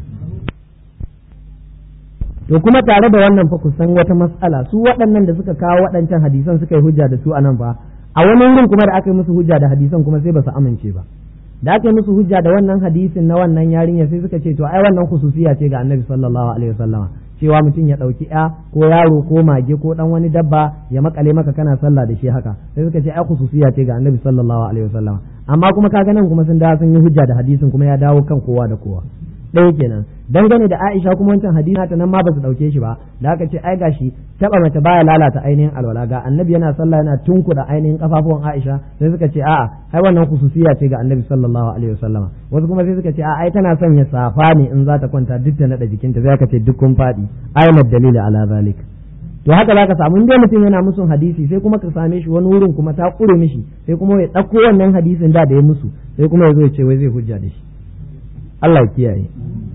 Speaker 1: to kuma tare da wannan fa ku san wata mas'ala su waɗannan da suka kawo waɗancan hadisan suka yi hujja da su anan ba a wani wurin kuma da aka yi musu hujja da hadisan kuma sai ba su amince ba da aka yi musu hujja da wannan hadisin na wannan yarinya sai suka ce to ai wannan khususiya ce ga annabi sallallahu alaihi wasallama cewa mutum ya ɗauki ya ko yaro ko mage ko ɗan wani dabba ya makale maka kana sallah da shi haka sai suka ce ai khususiya ce ga annabi sallallahu alaihi wasallama amma kuma kaga nan kuma sun dawo sun yi hujja da hadisin kuma ya dawo kan kowa da kowa ɗaya kenan dangane da Aisha kuma wancan hadisi ta nan ma ba su dauke shi ba da aka ce ai gashi taba mace baya lalata ainihin alwala ga annabi yana sallah yana tunkuda ainihin kafafuwan Aisha sai suka ce a'a ai wannan khususiya ce ga annabi sallallahu alaihi wasallama wasu kuma sai suka ce a'a ai tana sanya safa ne in za ta kwanta duk ta nada jikinta sai aka ce duk kun fadi ayyana dalili ala zalik to haka zaka samu inda mutum yana musun hadisi sai kuma ka same shi wani wurin kuma ta kure mishi sai kuma ya dauko wannan hadisin da da ya musu sai kuma ya zo ya ce wai zai hujja da shi Allah ya kiyaye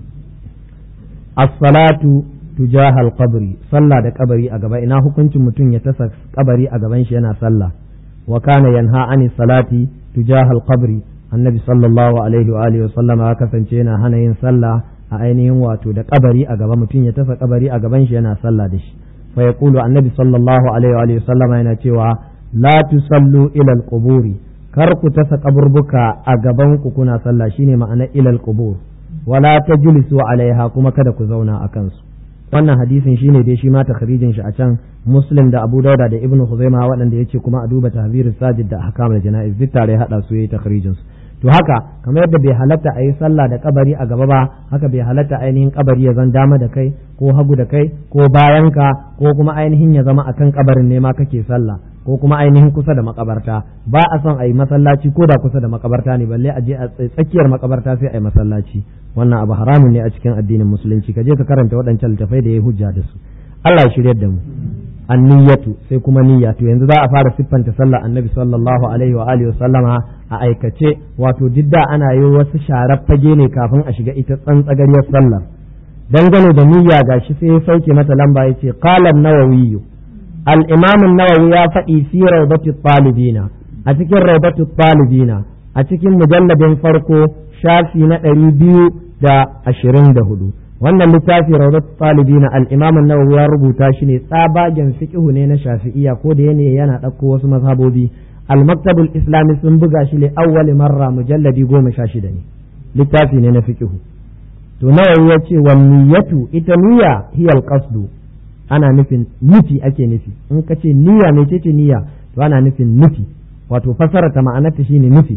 Speaker 1: as-salatu tujaha al-qabri sallah da kabari a gaba ina hukuncin mutum ya tasa kabari a gaban shi yana sallah wa kana yanha ani salati tujaha al-qabri annabi sallallahu alaihi wa alihi wa sallama ya kasance yana hana yin sallah a ainihin wato da kabari a gaba mutum ya tasa kabari a gaban shi yana sallah da shi fa yaqulu annabi sallallahu alaihi wa alihi wa sallama yana cewa la tusallu ila al-quburi kar ku tasa kaburbuka a gaban ku kuna sallah shine ma'ana ila al-qubur wala tajlisu alaiha kuma kada ku zauna a kansu wannan hadisin shine dai shi ma takhrijin shi a can muslim da abu dauda da ibnu huzaima waɗanda yace kuma a duba tahzirus sajid da ahkamul janaiz duk tare hada su yayi takhrijin su to haka kamar yadda bai halatta a yi sallah da kabari a gaba ba haka bai halatta ainihin kabari ya zan dama da kai ko hagu da kai ko bayanka ko kuma ainihin ya zama akan kabarin ne ma kake sallah ko kuma ainihin kusa da makabarta ba a son a yi masallaci ko da kusa da makabarta ne balle a je a tsakiyar makabarta sai a yi masallaci wannan abu haramun ne a cikin addinin musulunci ka je ka karanta waɗancan littafai da ya hujja da su Allah ya shiryar da mu anniyatu sai kuma niyya to yanzu za a fara siffanta sallah annabi sallallahu alaihi wa alihi sallama a aikace wato didda ana yi wasu sharar fage ne kafin a shiga ita tsantsagariyar sallar dangane da niyya gashi sai ya sauke mata lamba yace qala an-nawawi al-imam an-nawawi ya faɗi fi rawdati talibina a cikin rawdati talibina a cikin mujalladin farko shafi na ɗari biyu da ashirin da hudu wannan littafi rawdat talibina al-imam an-nawawi ya rubuta shi ne tsabagen fiqhu ne na shafi'iyya ko da yana yana ɗauko wasu mazhabobi al-maktabul islami sun buga shi ne awwal marra mujalladi goma sha shida ne littafi ne na fiqhu to nawawi ya ce wa niyyatu ita niyya hiya al-qasdu ana nufin nufi ake nufi in ka ce niyya mai ce niyya to ana nufin nufi wato fasara ta ma'anarta shine nufi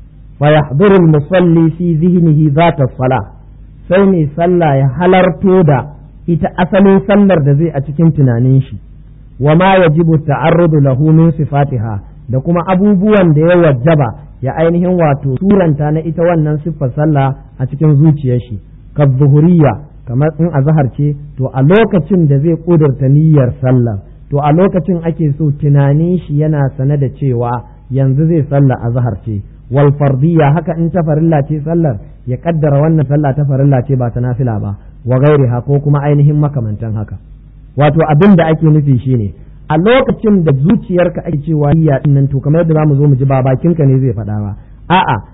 Speaker 1: fa yahduru al-musalli fi zihnihi zata salah sai mai sallah ya halarto da ita asalin sallar da zai a cikin tunanin shi wa ma yajibu ta'arrudu lahu min sifatiha da kuma abubuwan da ya wajaba ya ainihin wato suranta na ita wannan siffar sallah a cikin zuciyar shi ka zuhuriya kamar in azhar ce to a lokacin da zai kudurta niyyar sallah to a lokacin ake so tunanin shi yana sane da cewa yanzu zai sallah azhar ce wal fardiyya haka in ta farilla ce sallar ya kaddara wannan sallah ta farilla ce ba ta nafila ba wa gairiha ko kuma ainihin makamantan haka wato abin da ake nufi shine a lokacin da zuciyarka ake cewa niyya din nan to kamar yadda zamu zo mu ji ba bakinka ne zai faɗa ba a'a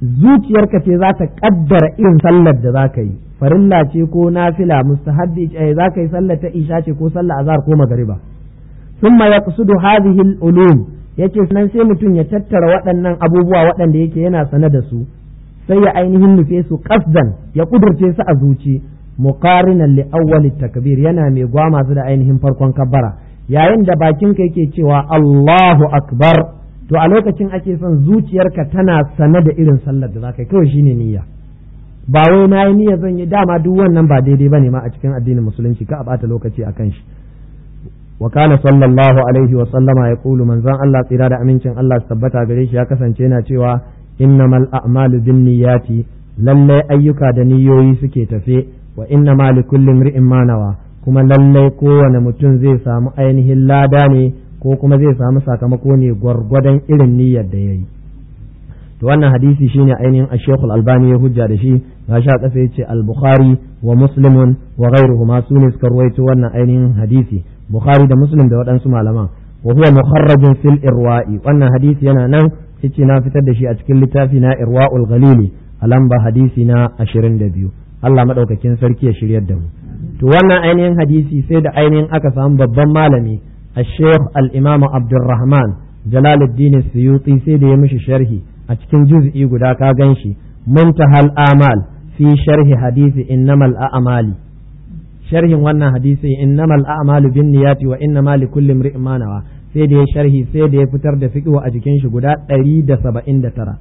Speaker 1: zuciyarka ce za ta kaddara irin sallar da za ka yi farilla ce ko nafila mustahabbi ce za ka yi sallar ta isha ce ko sallar azhar ko magariba thumma yaqsudu hadhihi al-ulum yace nan sai mutum ya tattara waɗannan abubuwa waɗanda yake yana sane da su sai ya ainihin nufe su qasdan ya kudurce su a zuci muqarinan li awwal takbir yana mai gwama su da ainihin farkon kabbara yayin da bakinka yake cewa Allahu akbar to a lokacin ake son zuciyarka tana sane da irin sallar da za ka yi kawai shine niyya ba wai na yi niyya zan yi dama duk wannan ba daidai bane ma a cikin addinin musulunci ka a bata lokaci akan shi wa kana sallallahu alaihi wa sallama ya kulu manzon Allah tsira da amincin Allah su tabbata gare shi ya kasance yana cewa innamal a'malu binniyati lalle ayyuka da niyoyi suke tafe wa innamal likulli imri'in ma nawa kuma lallai kowane mutum zai samu ainihin lada ne ko kuma zai samu sakamako ne gwargwadon irin niyyar da ya yi to wannan hadisi shine ainihin ashekul albani ya hujja da shi ga sha kasa ya ce al-bukhari wa muslimun wa ghairuhu ma su ne suka ruwaito wannan ainihin hadisi bukhari da muslim da waɗansu malaman wa huwa mukharrajun fil irwa'i wannan hadisi yana nan yace na fitar da shi a cikin littafi na irwa'ul ghalili a lamba hadisi na 22 Allah madaukakin sarki ya shiryar da mu to wannan ainihin hadisi sai da ainihin aka samu babban malami الشيخ الإمام عبد الرحمن جلال الدين السيوطي سيدي يمشي شرحي أتكن جزء يقول كاغنشي منتهى الآمال في شرح حديث إنما الأعمال شرح وانا حديث إنما الأعمال بالنيات وإنما لكل امرئ ما نوى سيدي شرحي سيدي فتر دفك وأتكن شقدا أريد سبعين ترى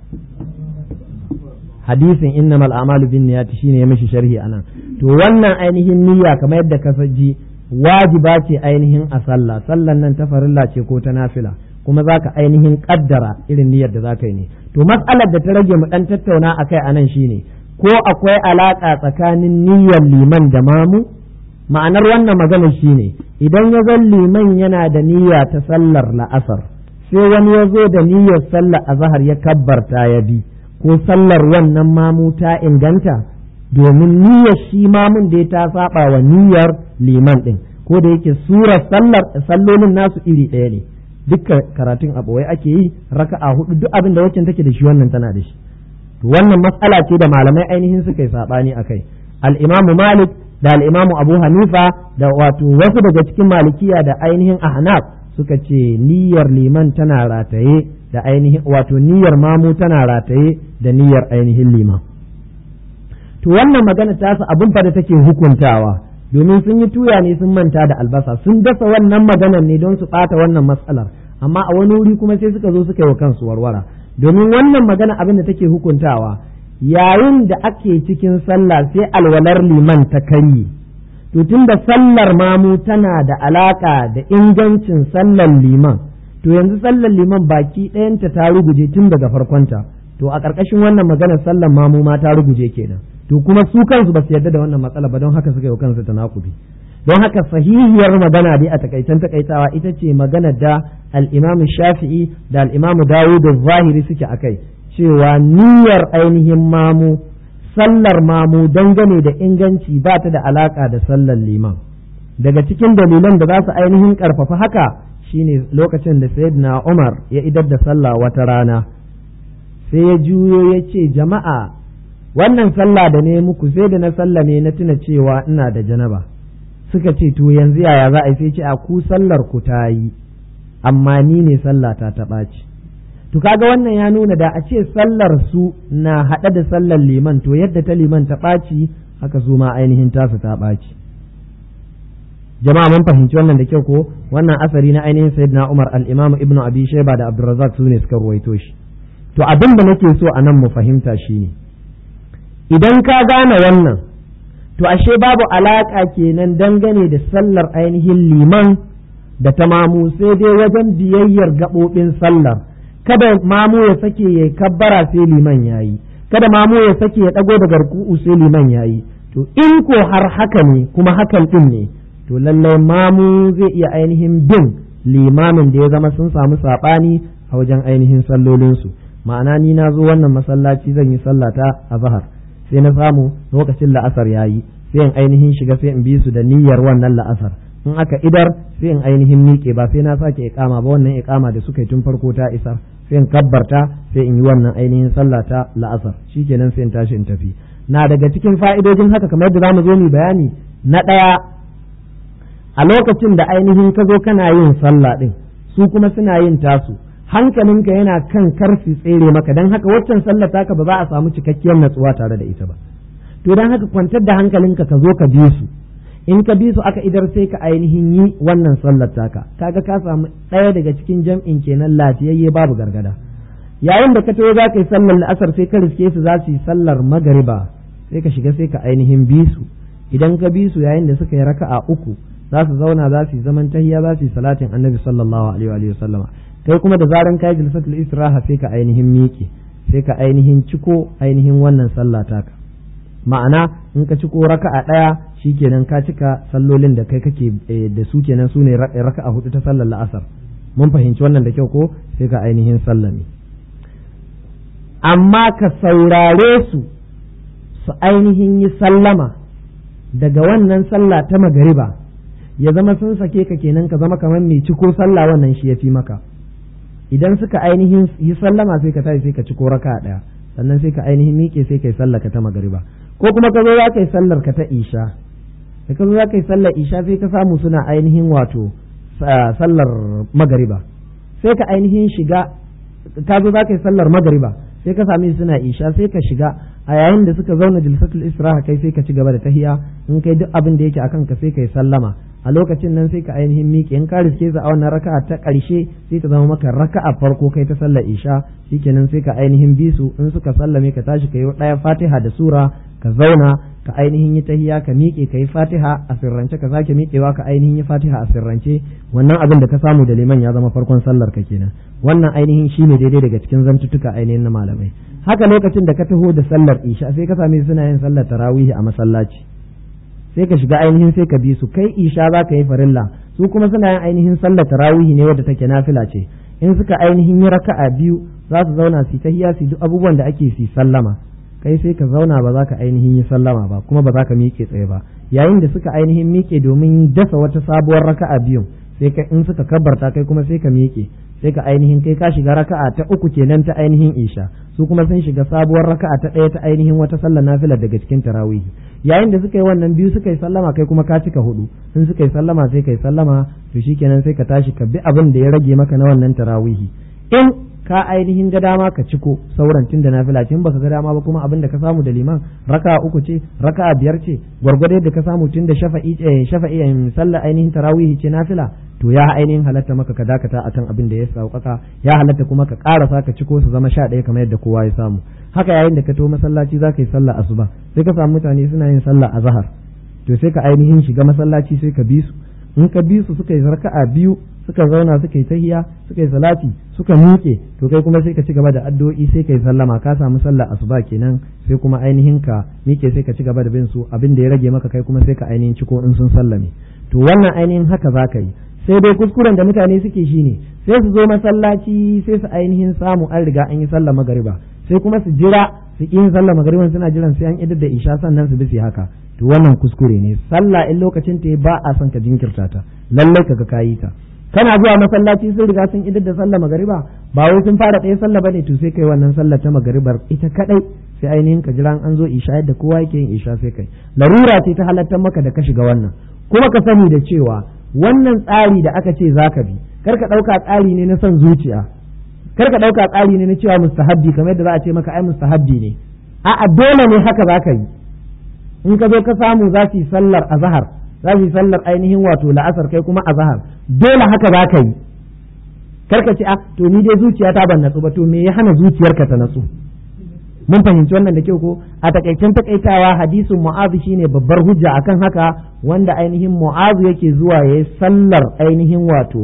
Speaker 1: hadisin innamal a'malu bin niyyati shine ya mishi sharhi anan to wannan ainihin niyya kamar yadda ka ji wajiba ce ainihin a sallah sallan nan ta farilla ce ko ta nafila kuma za ka ainihin kaddara irin niyyar da za ka yi ne to matsalar da ta rage mu dan tattauna a kai anan shine ko akwai alaka tsakanin niyyar liman da mamu ma'anar wannan magana shine idan ya zan liman yana da niyya ta sallar la'asar sai wani ya zo da niyyar sallar azahar ya kabbarta ya bi ko sallar wannan mamu ta inganta domin niyyar shi mamun da ta saba wa niyyar liman din ko da yake surar sallar sallolin nasu iri ɗaya ne dukkan karatun a ɓoye ake yi raka'a hudu duk abin da waccan take da shi wannan tana da shi to wannan matsala ce da malamai ainihin suka yi sabani akai al-imamu malik da al-imamu abu hanifa da wato wasu daga cikin malikiya da ainihin ahnaf suka ce niyyar liman tana rataye da ainihin wato niyyar mamu tana rataye da niyyar ainihin liman to wannan magana ta su abin fa da take hukuntawa domin sun yi tuya ne sun manta da albasa sun dasa wannan maganar ne don su ɓata wannan matsalar amma a wani wuri kuma sai suka zo suka yi wa kansu warwara domin wannan magana abin da take hukuntawa yayin da ake cikin sallah sai alwalar liman ta karye to tunda sallar mamu tana da alaka da ingancin sallar liman to yanzu sallar liman baki ɗayanta ta ruguje tun daga farkonta to a ƙarƙashin wannan maganar sallar mamu ma ta ruguje kenan to kuma su kansu ba su yarda da wannan matsala ba don haka suka yi kansu ta nakubi don haka sahihiyar magana dai a takaitan takaitawa ita ce magana da al-Imam Shafi'i da al-Imam Dawud zahiri suke akai cewa niyyar ainihin mamu sallar mamu dangane da inganci ba ta da alaka da sallar liman daga cikin dalilan da za su ainihin karfafa haka shine lokacin da Sayyidina Umar ya idar da sallah wata rana sai ya juyo ya ce jama'a wannan sallah da ne muku sai da na sallah ne na tuna cewa ina da janaba suka ce to yanzu yaya za a yi sai ce a ku sallar ku ta yi amma ni ne sallah ta ta ɓaci to kaga wannan ya nuna da a ce sallar su na haɗe da sallar liman to yadda ta liman ta ɓaci haka su ma ainihin tasu ta ɓaci jama'a mun fahimci wannan da kyau ko wannan asari na ainihin sayyidina Umar al-Imam Ibn Abi Shayba da Abdurrazzaq su ne suka ruwaito shi to abin da nake so a nan mu fahimta shine idan ka gane wannan to ashe babu alaƙa kenan dangane da sallar ainihin liman da ta mamu sai dai wajen biyayyar gaɓoɓin sallar kada mamu ya sake ya kabbara sai liman ya yi kada mamu ya sake ya ɗago daga ruku'u sai liman ya yi to in ko har haka ne kuma hakan ɗin ne to lallai mamu zai iya ainihin bin limamin da ya zama sun samu saɓani a wajen ainihin sallolinsu ma'ana ni na zo wannan masallaci zan yi sallata a zahar sai na samu lokacin la'asar ya yi sai in ainihin shiga sai in bi su da niyyar wannan la'asar in aka idar sai in ainihin miƙe ba sai na sake iqama ba wannan iqama da suka yi tun farko ta isar sai in kabbarta sai in yi wannan ainihin sallah ta la'asar shikenan sai in tashi in tafi na daga cikin fa'idojin haka kamar yadda zamu zo mu bayani na ɗaya a lokacin da ainihin ka zo kana yin sallah din su kuma suna yin tasu hankalinka yana kan karfi tsere maka don haka waccan sallar taka ba za a samu cikakkiyar natsuwa tare da ita ba to don haka kwantar da hankalinka ka zo ka bi su in ka bi su aka idar sai ka ainihin yi wannan sallar taka kaga ka samu ɗaya daga cikin jam'in kenan lafiyayye babu gargada yayin da ka taho za ka yi sallar la'asar sai ka riske su za su yi sallar magariba sai ka shiga sai ka ainihin bi su idan ka bi su yayin da suka yi raka'a uku za su zauna za su yi zaman tahiya za su yi salatin annabi sallallahu alaihi wa sallama kai kuma da zaran kai jilsatul istiraha sai ka ainihin miƙe sai ka ainihin ciko ainihin wannan sallah taka ma'ana in ka ciko raka'a ɗaya shikenan ka cika sallolin da kai kake da su kenan su ne raka'a hudu ta sallar la'asar mun fahimci wannan da kyau ko sai ka ainihin sallame amma ka saurare su su ainihin yi sallama daga wannan sallah ta magariba ya zama sun sake ka kenan ka zama kamar mai ciko sallah wannan shi ya fi maka idan suka ainihin yi sallama sai ka tashi sai ka ciko raka ɗaya sannan sai ka ainihin miƙe sai ka yi sallah ka ta magariba ko kuma ka zo za ka yi sallar ka ta isha da ka zo za ka yi sallar isha sai ka samu suna ainihin wato sallar magariba sai ka ainihin shiga ka zo za ka yi sallar magariba sai ka sami suna isha sai ka shiga a yayin da suka zauna jilsatul istiraha kai sai ka ci gaba da tahiya in kai duk abin da yake akan ka sai ka yi sallama a lokacin nan sai ka ainihin miƙe in ka riske a wannan raka'a ta ƙarshe sai ta zama maka raka'a farko kai ta sallar isha shikenan sai ka ainihin bi su in suka sallame ka tashi ka yi ɗaya fatiha da sura ka zauna ka ainihin yi tahiya ka miƙe ka yi fatiha a sirrance ka sake miƙewa ka ainihin yi fatiha a sirrance wannan abin da ka samu da liman ya zama farkon sallar ka kenan wannan ainihin shine daidai daga cikin zantuttuka ainihin na malamai haka lokacin da ka taho da sallar isha sai ka same suna yin sallar tarawihi a masallaci sai ka shiga ainihin sai ka bi su kai isha za ka yi farilla su kuma suna yin ainihin sallar tarawihi ne wadda take nafila ce in suka ainihin yi raka'a biyu za su zauna su tahiya su duk abubuwan da ake su sallama kai sai ka zauna ba za ka ainihin yi sallama ba kuma ba za ka miƙe tsaye ba yayin da suka ainihin miƙe domin dasa wata sabuwar raka'a biyun sai ka in suka kabbarta kai kuma sai ka miƙe sai ka ainihin kai ka shiga raka'a ta uku kenan ta ainihin isha su kuma sun shiga sabuwar raka'a ta ɗaya ta ainihin wata sallar nafila daga cikin tarawihi yayin da suka yi wannan biyu suka yi sallama kai kuma ka cika hudu in suka yi sallama sai ka yi sallama to shikenan sai ka tashi ka bi abin da ya rage maka na wannan tarawihi in ka ainihin ga dama ka ciko sauran tun da nafila ce in baka ga dama ba kuma abin da ka samu da liman raka uku ce raka biyar ce gwargwado yadda ka samu tun da shafa'i shafa'i sallah ainihin tarawihi ce nafila to ya ainihin halatta maka ka dakata akan abin da ya sauƙaƙa ya halatta kuma ka ƙarasa ka ciko su zama sha ɗaya kamar yadda kowa ya samu haka yayin da ka to masallaci za ka yi sallah asuba sai ka samu mutane suna yin sallah azhar to sai ka ainihin shiga masallaci sai ka bi su in ka bi su suka yi raka'a biyu suka zauna suka yi tahiya suka yi salati suka miƙe to kai kuma sai ka ci gaba da addu'o'i sai ka yi sallama ka samu sallah asuba kenan sai kuma ainihin ka miƙe sai ka ci gaba da bin su abin da ya rage maka kai kuma sai ka ainihin ciko in sun sallame to wannan ainihin haka za ka yi sai dai kuskuren da mutane suke shine sai su zo masallaci sai su ainihin samu an riga an yi sallah magariba sai kuma su jira su ƙi yin sallah magariban suna jiran sai an idar da isha sannan su bi haka to wannan kuskure ne sallah in lokacin ta ba a son ka jinkirta ta lallai kaga kayi ta kana zuwa masallaci sun riga sun idar da sallah magariba ba wai sun fara ɗaya sallah bane to sai kai wannan sallah ta magaribar ita kadai sai ainihin ka jira an zo isha yadda kowa yake yin isha sai kai larura ce ta halattar maka da ka shiga wannan kuma ka sani da cewa wannan tsari da aka ce zaka bi kar ka ɗauka tsari ne na son zuciya kar ka ɗauka tsari ne na cewa mustahabbi kamar yadda za a ce maka ai mustahabbi ne a'a dole ne haka zaka yi in ka zo ka samu za su yi sallar azhar za su yi sallar ainihin wato la'asar kai kuma azhar dole haka za ka yi karka ce a to ni dai zuciya ta ban natsu ba to me ya hana zuciyarka ta natsu mun fahimci wannan da kyau ko a takaicen takaitawa hadisin mu'azu shine babbar hujja akan haka wanda ainihin mu'azu yake zuwa yayi sallar ainihin wato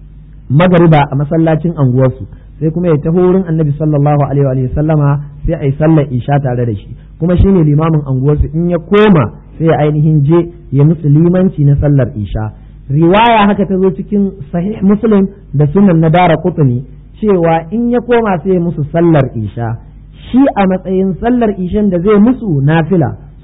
Speaker 1: magariba a masallacin anguwarsu sai kuma ya taho wurin annabi sallallahu alaihi wa sallama sai a yi sallar isha tare da shi kuma shine limamin anguwarsu in ya koma sai ya ainihin je ya musu limanci na sallar isha riwaya haka ta zo cikin sahih muslim da sunan na dara kutuni cewa in ya koma sai ya musu sallar isha shi a matsayin sallar ishan da zai musu nafila su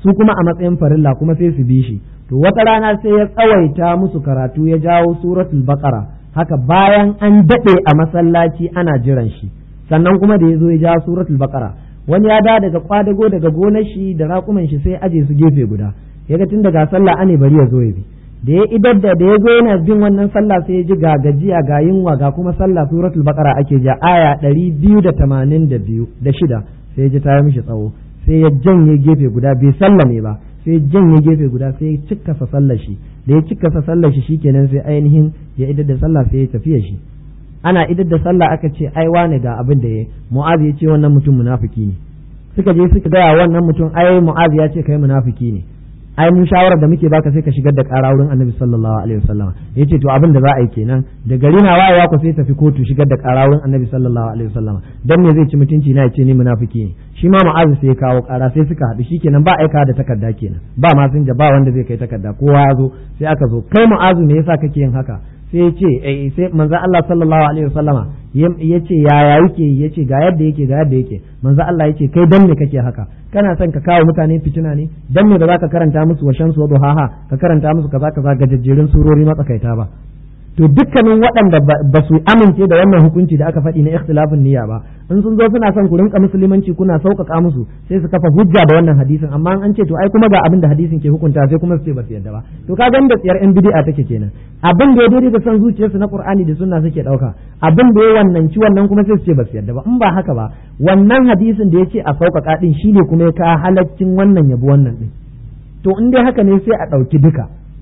Speaker 1: su kuma a matsayin farilla kuma sai su bi shi to wata rana sai ya tsawaita musu karatu ya jawo suratul baqara haka bayan an daɗe a masallaci ana jiran shi sannan kuma da ya zo ya jawo suratul baqara wani ya da daga kwadago daga gonar shi da raƙuman shi sai aje su gefe guda ya ga tun daga sallah ane bari ya zo ya bi da ya idar da da ya zo yana bin wannan sallah sai ya ji ga gajiya ga yunwa ga kuma sallah suratul baqara ake ja aya ɗari biyu da tamanin da biyu da shida sai ya ji ta mishi tsawo sai ya janye gefe guda bai sallame ba sai ya janye gefe guda sai ya cikkasa sallar shi da ya cikkasa sallar shi shikenan sai ainihin ya idar da sallah sai ya tafiya shi ana idar da sallah aka ce ai wane ga abin da ya mu'az ya ce wannan mutum munafiki ne suka je suka gaya wannan mutum ai mu'az ya ce kai munafiki ne ai mun shawarar da muke baka sai ka shigar da ƙara wurin annabi sallallahu alaihi wasallam yace to abin da za a yi kenan da gari na wayewa ku sai tafi kotu shigar da ƙara wurin annabi sallallahu alaihi wasallam dan me zai ci mutunci na yace ni munafiki ne shi ma mu'azu sai ya kawo ƙara sai suka haɗu shikenan ba aika da takarda kenan ba ma sun ba wanda zai kai takarda kowa ya zo sai aka zo kai mu'azu me yasa kake yin haka sai ya ce eh sai manzo Allah sallallahu alaihi wasallama ya ce yaya yake ya ce ga yadda yake ga yadda yake manzo Allah ya ce kai dan me kake haka kana son ka kawo mutane fitina ne dan me ba za ka karanta musu wa shamsu wa duhaha ka karanta musu kaza kaza gajejjerun surori matsakaita ba to dukkanin waɗanda ba su amince da wannan hukunci da aka faɗi na ikhtilafin niyya ba in sun zo suna son ku rinka musulmanci kuna sauƙaƙa musu sai su kafa hujja da wannan hadisin amma an ce to ai kuma ga abin da hadisin ke hukunta sai kuma su ce ba su yadda ba to ka ga da tsiyar yan bid'a take kenan abin da ya daidai da son zuciyarsu na qur'ani da sunna suke ɗauka abin da ya wannan ci wannan kuma sai su ce ba su yadda ba in ba haka ba wannan hadisin da ya ce a sauƙaƙa din shine kuma ya ka halaccin wannan yabi wannan din to in dai haka ne sai a ɗauki duka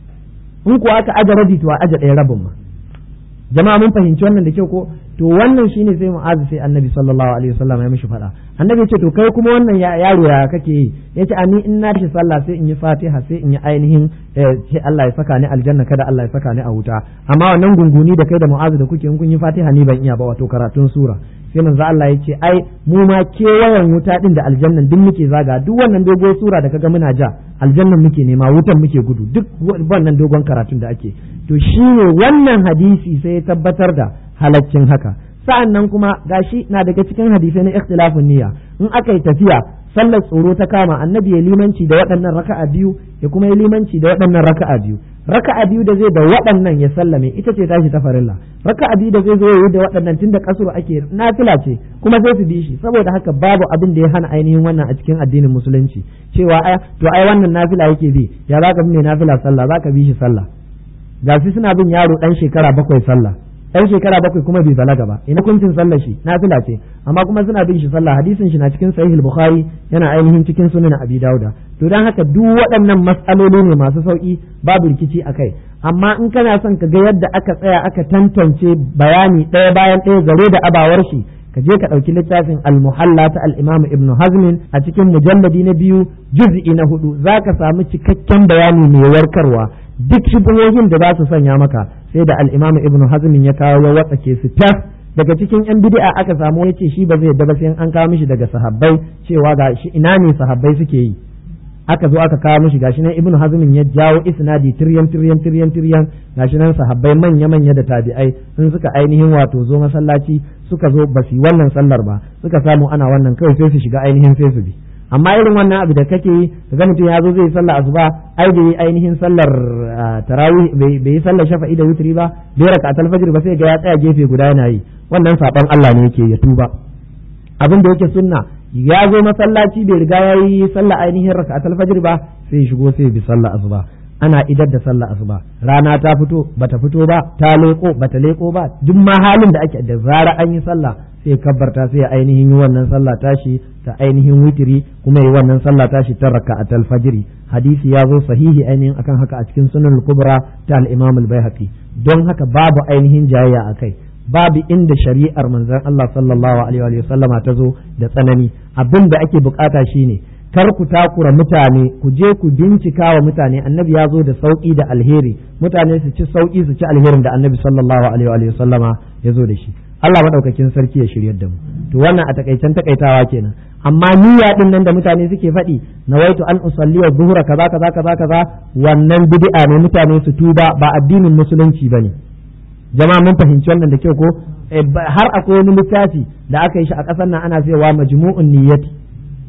Speaker 1: in kuwa aka aje rabi to a aje ɗaya rabin ma jama'a mun fahimci wannan da kyau ko to wannan shine sai mu'azu sai annabi sallallahu alaihi wasallam ya mishi faɗa annabi ya ce to kai kuma wannan yaro ya kake yi yace ani in na shi sallah sai in yi fatiha sai in yi ainihin sai Allah ya saka ni aljanna kada Allah ya saka ni a wuta amma wannan gunguni da kai da mu'azu da kuke in kun yi fatiha ni ban iya ba wato karatun sura sai manzo Allah ya ce ai mu ma kewayen wuta din da aljannan duk muke zaga duk wannan dogon sura da kaga muna ja aljannan muke nema wutan muke gudu duk wannan dogon karatun da ake to shine wannan hadisi sai ya tabbatar da halaccin haka sa'an nan kuma gashi na daga cikin hadisai na ikhtilafun niyya in aka yi tafiya sallar tsoro ta kama annabi ya limanci da waɗannan raka'a biyu ya kuma ya limanci da waɗannan raka'a biyu raka'a biyu da zai da waɗannan ya sallame ita ce tashi ta farilla raka'a biyu da zai zo yi da waɗannan tunda kasuru ake nafila ce kuma sai su bi shi saboda haka babu abin da ya hana ainihin wannan a cikin addinin musulunci cewa ai to ai wannan nafila yake bi ya zaka bi mai nafila sallah zaka bi shi sallah ga suna bin yaro dan shekara bakwai sallah ɗan shekara bakwai kuma bai balaga ba ina kuncin sallar shi nafila ce amma kuma suna bin shi sallah hadisin shi na cikin sahih bukhari yana ainihin cikin sunan abi dauda to dan haka duk waɗannan mas'aloli ne masu sauki babu rikici akai amma in kana son ka ga yadda aka tsaya aka tantance bayani ɗaya bayan ɗaya zare da abawar shi ka je ka ɗauki littafin al-muhalla ta al-imam ibn hazmin a cikin mujalladi na biyu juz'i na hudu za ka samu cikakken bayani mai warkarwa duk shubuhohin da za su sanya maka sai da al-imam ibn hazmin ya kawo ya watsake su tas daga cikin yan bid'a aka samu ya ce shi ba zai yadda ba sai an kawo mishi daga sahabbai cewa ga shi ina ne sahabbai suke yi aka zo aka kawo mishi gashi nan ibnu hazmin ya jawo isnadi tiryan tiryan tiryan tiryan gashi nan sahabbai manya manya da tabi'ai sun suka ainihin wato zo masallaci suka zo ba su wannan sallar ba suka samu ana wannan kawai sai su shiga ainihin sai su bi amma irin wannan abu da kake yi kaga mutum ya zo zai sallar asuba ai bai yi ainihin sallar tarawih bai yi sallar shafa'i da wutri ba bai raka alfajir ba sai ga ya tsaya gefe guda yana yi wannan saban Allah ne yake ya tuba abin da yake sunna ya zo masallaci bai riga ya yi sallah ainihin raka'atul fajr ba sai shigo sai bi sallah asuba ana idar da sallah asuba rana ta fito bata fito ba ta leko bata leko ba duk ma halin da ake da zara an yi sallah sai kabbarta sai ainihin yi wannan sallah tashi ta ainihin witiri kuma yi wannan sallah tashi ta raka'atul fajr hadisi ya zo sahihi ainihin akan haka a cikin sunan kubra ta al-imam al-baihaqi don haka babu ainihin jayayya akai babu inda shari'ar manzon Allah sallallahu alaihi wa sallama ta zo da tsanani abin da ake bukata shine kar ku takura mutane ku je ku bincika wa mutane annabi ya zo da sauki da alheri mutane su ci sauki su ci alherin da annabi sallallahu alaihi wa sallama ya zo da shi Allah madaukakin sarki ya shiryar da mu to wannan a takaicen takaitawa kenan amma niyya din nan da mutane suke faɗi nawaitu an usalli wa zuhura kaza kaza kaza kaza wannan bid'a ne mutane su tuba ba addinin musulunci bane jama'a mun fahimci wannan da kyau ko har akwai wani littafi da aka yi shi a ƙasar nan ana cewa majmu'un niyyati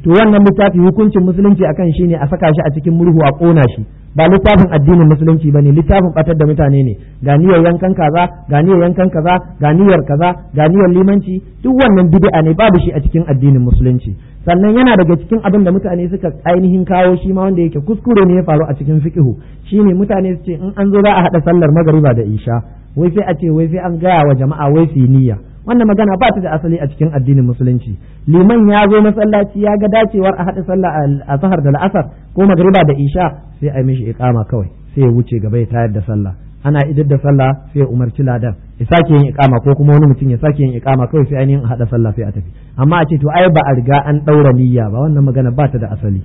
Speaker 1: to wannan littafi hukuncin musulunci akan shi ne a saka shi a cikin murhu a kona shi ba littafin addinin musulunci bane littafin batar da mutane ne ga niyyar yankan kaza ga niyyar yankan kaza ga niyyar kaza ga niyyar limanci duk wannan bid'a ne babu shi a cikin addinin musulunci sannan yana daga cikin abin da mutane suka ainihin kawo shi ma wanda yake kuskure ne ya faru a cikin fiqhu shine mutane su ce in an zo za a hada sallar magariba da isha wai sai a ce wai sai an gaya wa jama'a wai su yi niyya wannan magana ba ta da asali a cikin addinin musulunci liman ya zo masallaci ya ga dacewar a haɗa sallah a sahar da la'asar ko magriba da isha sai a mishi iqama kawai sai ya wuce gaba ya tayar da sallah ana idar da sallah sai ya umarci ladan ya sake yin iqama ko kuma wani mutum ya sake yin iqama kawai sai ainihin a haɗa sallah sai a tafi amma a ce to ai ba a riga an ɗaura niyya ba wannan magana ba ta da asali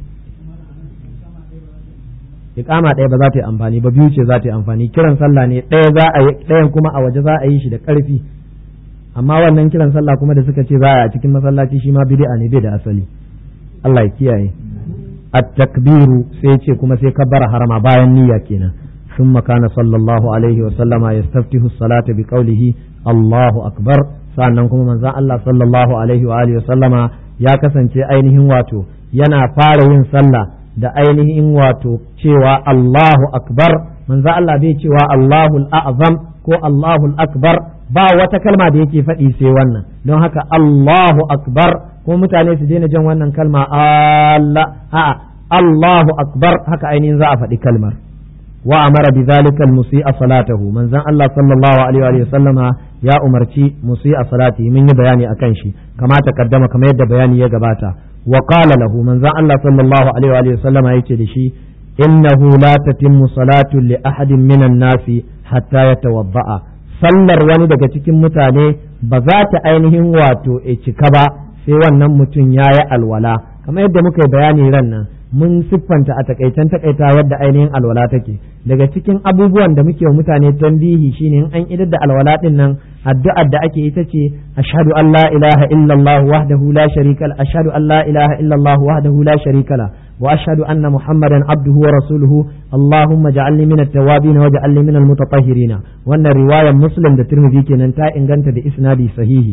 Speaker 1: iqama ɗaya ba za ta yi amfani ba biyu ce za ta yi amfani kiran sallah ne ɗaya za a yi ɗayan kuma a waje za a yi shi da ƙarfi amma wannan kiran sallah kuma da suka ce za a cikin masallaci shi ma bid'a ne bai da asali Allah ya kiyaye at-takbiru sai ce kuma sai kabbara harama bayan niyya kenan ثم كان صلى الله عليه وسلم يستفتح الصلاة بقوله الله أكبر sannan kuma manzon Allah sallallahu alaihi wa alihi sallama ya kasance ainihin wato yana fara yin sallah da ainihin wato cewa Allahu akbar manzon Allah bai cewa Allahul a'zam ko Allahul akbar ba wata kalma da yake faɗi sai wannan don haka Allahu akbar ko mutane su daina jan wannan kalma Allah a'a Allahu akbar haka ainihin za a faɗi kalmar wa amara bi zalika al-musi'a salatahu manzon Allah sallallahu alaihi wa sallama ya umarci musi'a salati mun yi bayani akan shi kama takaddama kamar yadda bayani ya gabata wa qala lahu manzon Allah sallallahu alaihi wa sallama yace da shi innahu la tatimmu salatu li ahadin minan nasi hatta yatawadda'a sallar wani daga cikin mutane ba za ta ainihin wato e cika ba sai wannan mutum ya yi alwala kamar yadda muka yi bayani ran nan mun siffanta a takaicen takaita wadda ainihin alwala take daga cikin abubuwan da muke wa mutane tambihi shine in an idar da alwala din nan addu'ar da ake ita ce ashhadu an la ilaha illallah wahdahu la sharika la ashhadu an la ilaha illallah wahdahu la sharika la wa ashhadu anna muhammadan abduhu wa rasuluhu allahumma ja'alni min at-tawwabin wa ja'alni min al-mutatahhirin wannan riwayar muslim da tirmidhi kenan ta inganta da isnadi sahihi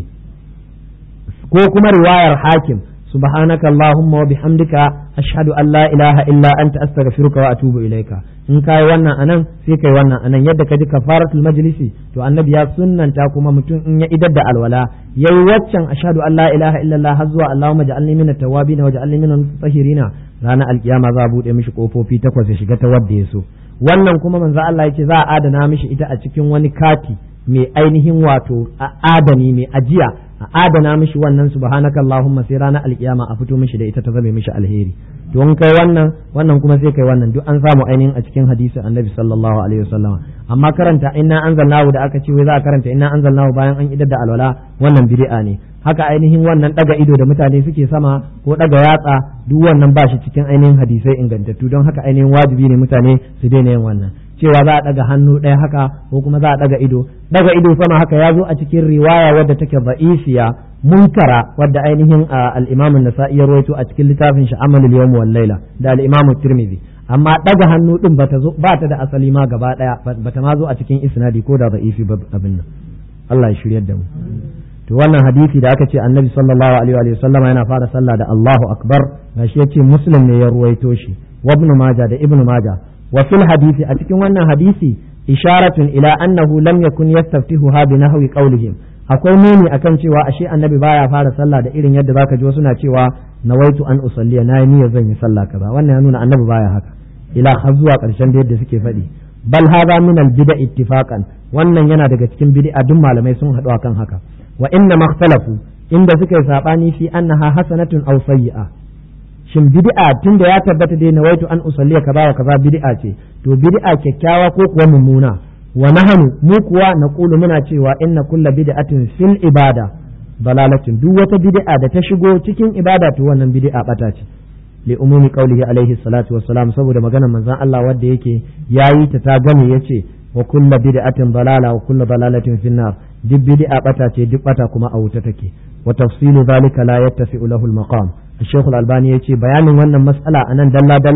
Speaker 1: ko kuma riwayar hakim سبحانك اللهم وبحمدك أشهد أن لا إله إلا أنت أستغفرك وأتوب إليك in kai wannan anan sai kai wannan anan yadda ka ji kafaratul majlisi to annabi ya sunnanta kuma mutum in ya idar da alwala yayi waccan ashhadu an la ilaha illallah har zuwa allahumma ja'alni min at-tawwabin wa ja'alni min al-mutatahhirin ranar alkiyama za a bude mishi kofofi takwas ya shiga ta wadda ya so wannan kuma manzo Allah yace za a adana mishi ita a cikin wani kati mai ainihin wato adani mai ajiya a adana mishi wannan subhanaka allahumma sai ranar alkiyama a fito mishi da ita ta zame mishi alheri to in kai wannan wannan kuma sai kai wannan duk an samu ainihin a cikin hadisin annabi sallallahu alaihi wasallam amma karanta inna anzalnahu da aka ce wai za a karanta inna anzalnahu bayan an idar da alwala wannan bid'a ne haka ainihin wannan daga ido da mutane suke sama ko daga yatsa duk wannan ba shi cikin ainihin hadisai ingantattu don haka ainihin wajibi ne mutane su daina yin wannan cewa za a daga hannu ɗaya haka ko kuma za a daga ido daga ido sama haka ya zo a cikin riwaya wadda take ba'isiya munkara wadda ainihin al-Imam an-Nasa'i ya rawaito a cikin littafin shi Amalul Yawm wal Layla da al-Imam Tirmidhi amma daga hannu din bata zo ba ta da asali ma gaba daya bata ma zo a cikin isnadi ko da da'ifi abin nan Allah ya shiryar da mu to wannan hadisi da aka ce annabi sallallahu alaihi wa sallam yana fara sallah da Allahu akbar gashi yace muslim ne ya ruwaito shi wa ibn majah da ibn majah wa fil hadisi a cikin wannan hadisi isharatun ila annahu lam yakun yastaftihuha bi nahwi qawlihim akwai nuni akan cewa ashe annabi baya fara sallah da irin yadda zaka ji wasu na cewa nawaitu an usalliya na niyyar zan yi sallah kaza wannan ya nuna annabi baya haka ila har zuwa karshen da yadda suke faɗi bal hadha min al bid'a ittifaqan wannan yana daga cikin bid'a duk malamai sun haɗu akan haka wa inna makhtalafu inda suka yi sabani fi annaha hasanatun aw sayyi'a shin bid'a tunda ya tabbata dai nawaitu an usalliya kaza wa kaza bid'a ce to bid'a kyakkyawa ko kuwa mummuna wa nahnu mu kuwa naqulu muna cewa inna kulla bid'atin fil ibada dalalatin duk wata bid'a da ta shigo cikin ibada to wannan bid'a bata ce li umumi qawlihi alaihi salatu wassalam saboda maganar manzon Allah wanda yake yayi ta ta gane yace wa kulla bid'atin dalala wa kulla dalalatin finnar duk bid'a bata ce duk bata kuma a wuta take wa tafsilu zalika la yattasi'u lahu al-maqam الشيخ الألباني يتي بيان وانا مسألة أنا دلا دلا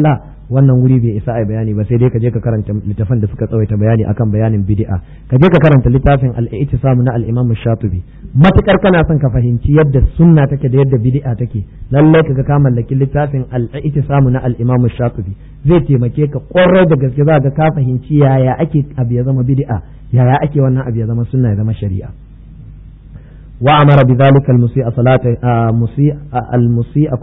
Speaker 1: wannan wuri bai isa ai bayani ba sai dai ka je ka karanta littafan da suka tsawaita bayani akan bayanin bid'a ka je ka karanta littafin al-i'tisam na al-imam shatibi matukar kana son ka fahimci yadda sunna take da yadda bid'a take lalle ka ga ka mallaki littafin al-i'tisam na al-imam shatibi zai taimake ka kwarai da gaske za ka ka fahimci yaya ake abu ya zama bid'a yaya ake wannan abu ya zama sunna ya zama shari'a وأمر بذلك المسيء صلاة مسيء المسيء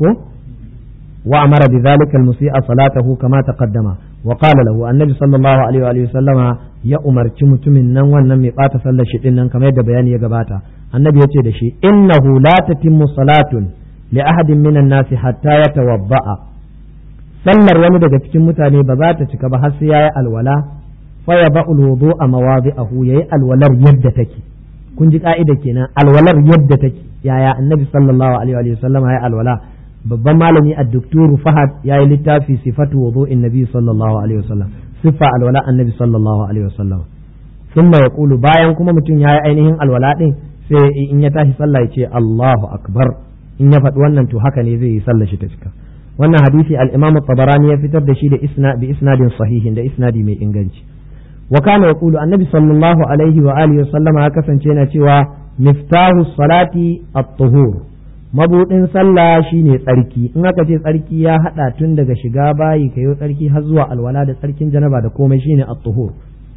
Speaker 1: وأمر بذلك المسيء صلاته كما تقدم وقال له النبي صلى الله عليه وآله وسلم يا أمر تمت من نن ونن ميقات صلى شئن كما يد بيان يقباتا النبي يتي دشي إنه لا تتم صلاة لأحد من الناس حتى يتوضأ sallar wani daga cikin mutane ba za ta cika ba har sai yayi alwala fa ya ba'ul wudu'a mawadi'ahu yayi alwalar yadda take kun ji ka'ida kenan alwalar yadda take yaya annabi sallallahu alaihi wa sallam ya alwala babban malami ad-doktor Fahad ya yi littafi sifatu wudu'in nabi sallallahu alaihi wa sallam sifa alwala annabi sallallahu alaihi wa sallam thumma yaqulu bayan kuma mutum ya yi ainihin alwala din sai in ya tashi sallah ya ce Allahu akbar in ya faɗi wannan to haka ne zai yi sallah shi ta cika wannan hadisi al-imam tabarani ya fitar da shi da isna bi isnadin sahihin da isnadi mai inganci وكان يقول النبي صلى الله عليه وآله وسلم هكذا كان cewa miftahu salati at-tuhur mabudin sallah shine tsarki in aka ce tsarki ya hada tun daga shiga bayi kayo tsarki har zuwa alwala da tsarkin janaba da komai shine at-tuhur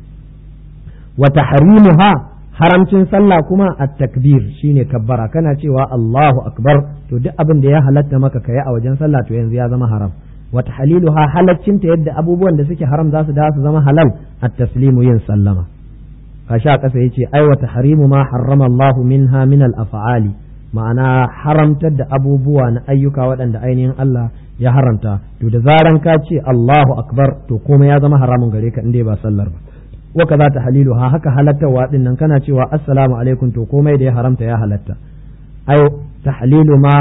Speaker 1: wa tahrimuha haramcin sallah kuma at-takbir shine kabbara kana cewa Allahu akbar to duk abin da ya halatta maka kai a wajen sallah to yanzu ya zama haram wata haliluha halaccinta yadda abubuwan da suke haram za su da su zama halal at taslimu yin sallama kashi a ƙasa yace ai wata harimu ma harrama Allah minha min al af'ali ma'ana haramtar da abubuwa na ayyuka waɗanda ainihin Allah ya haramta to da zaran ka ce Allahu akbar to komai ya zama haramun gare ka inda ba sallar ba wa kaza ta haliluha haka halattarwa din nan kana cewa assalamu alaikum to komai da ya haramta ya halatta ai tahlilu ma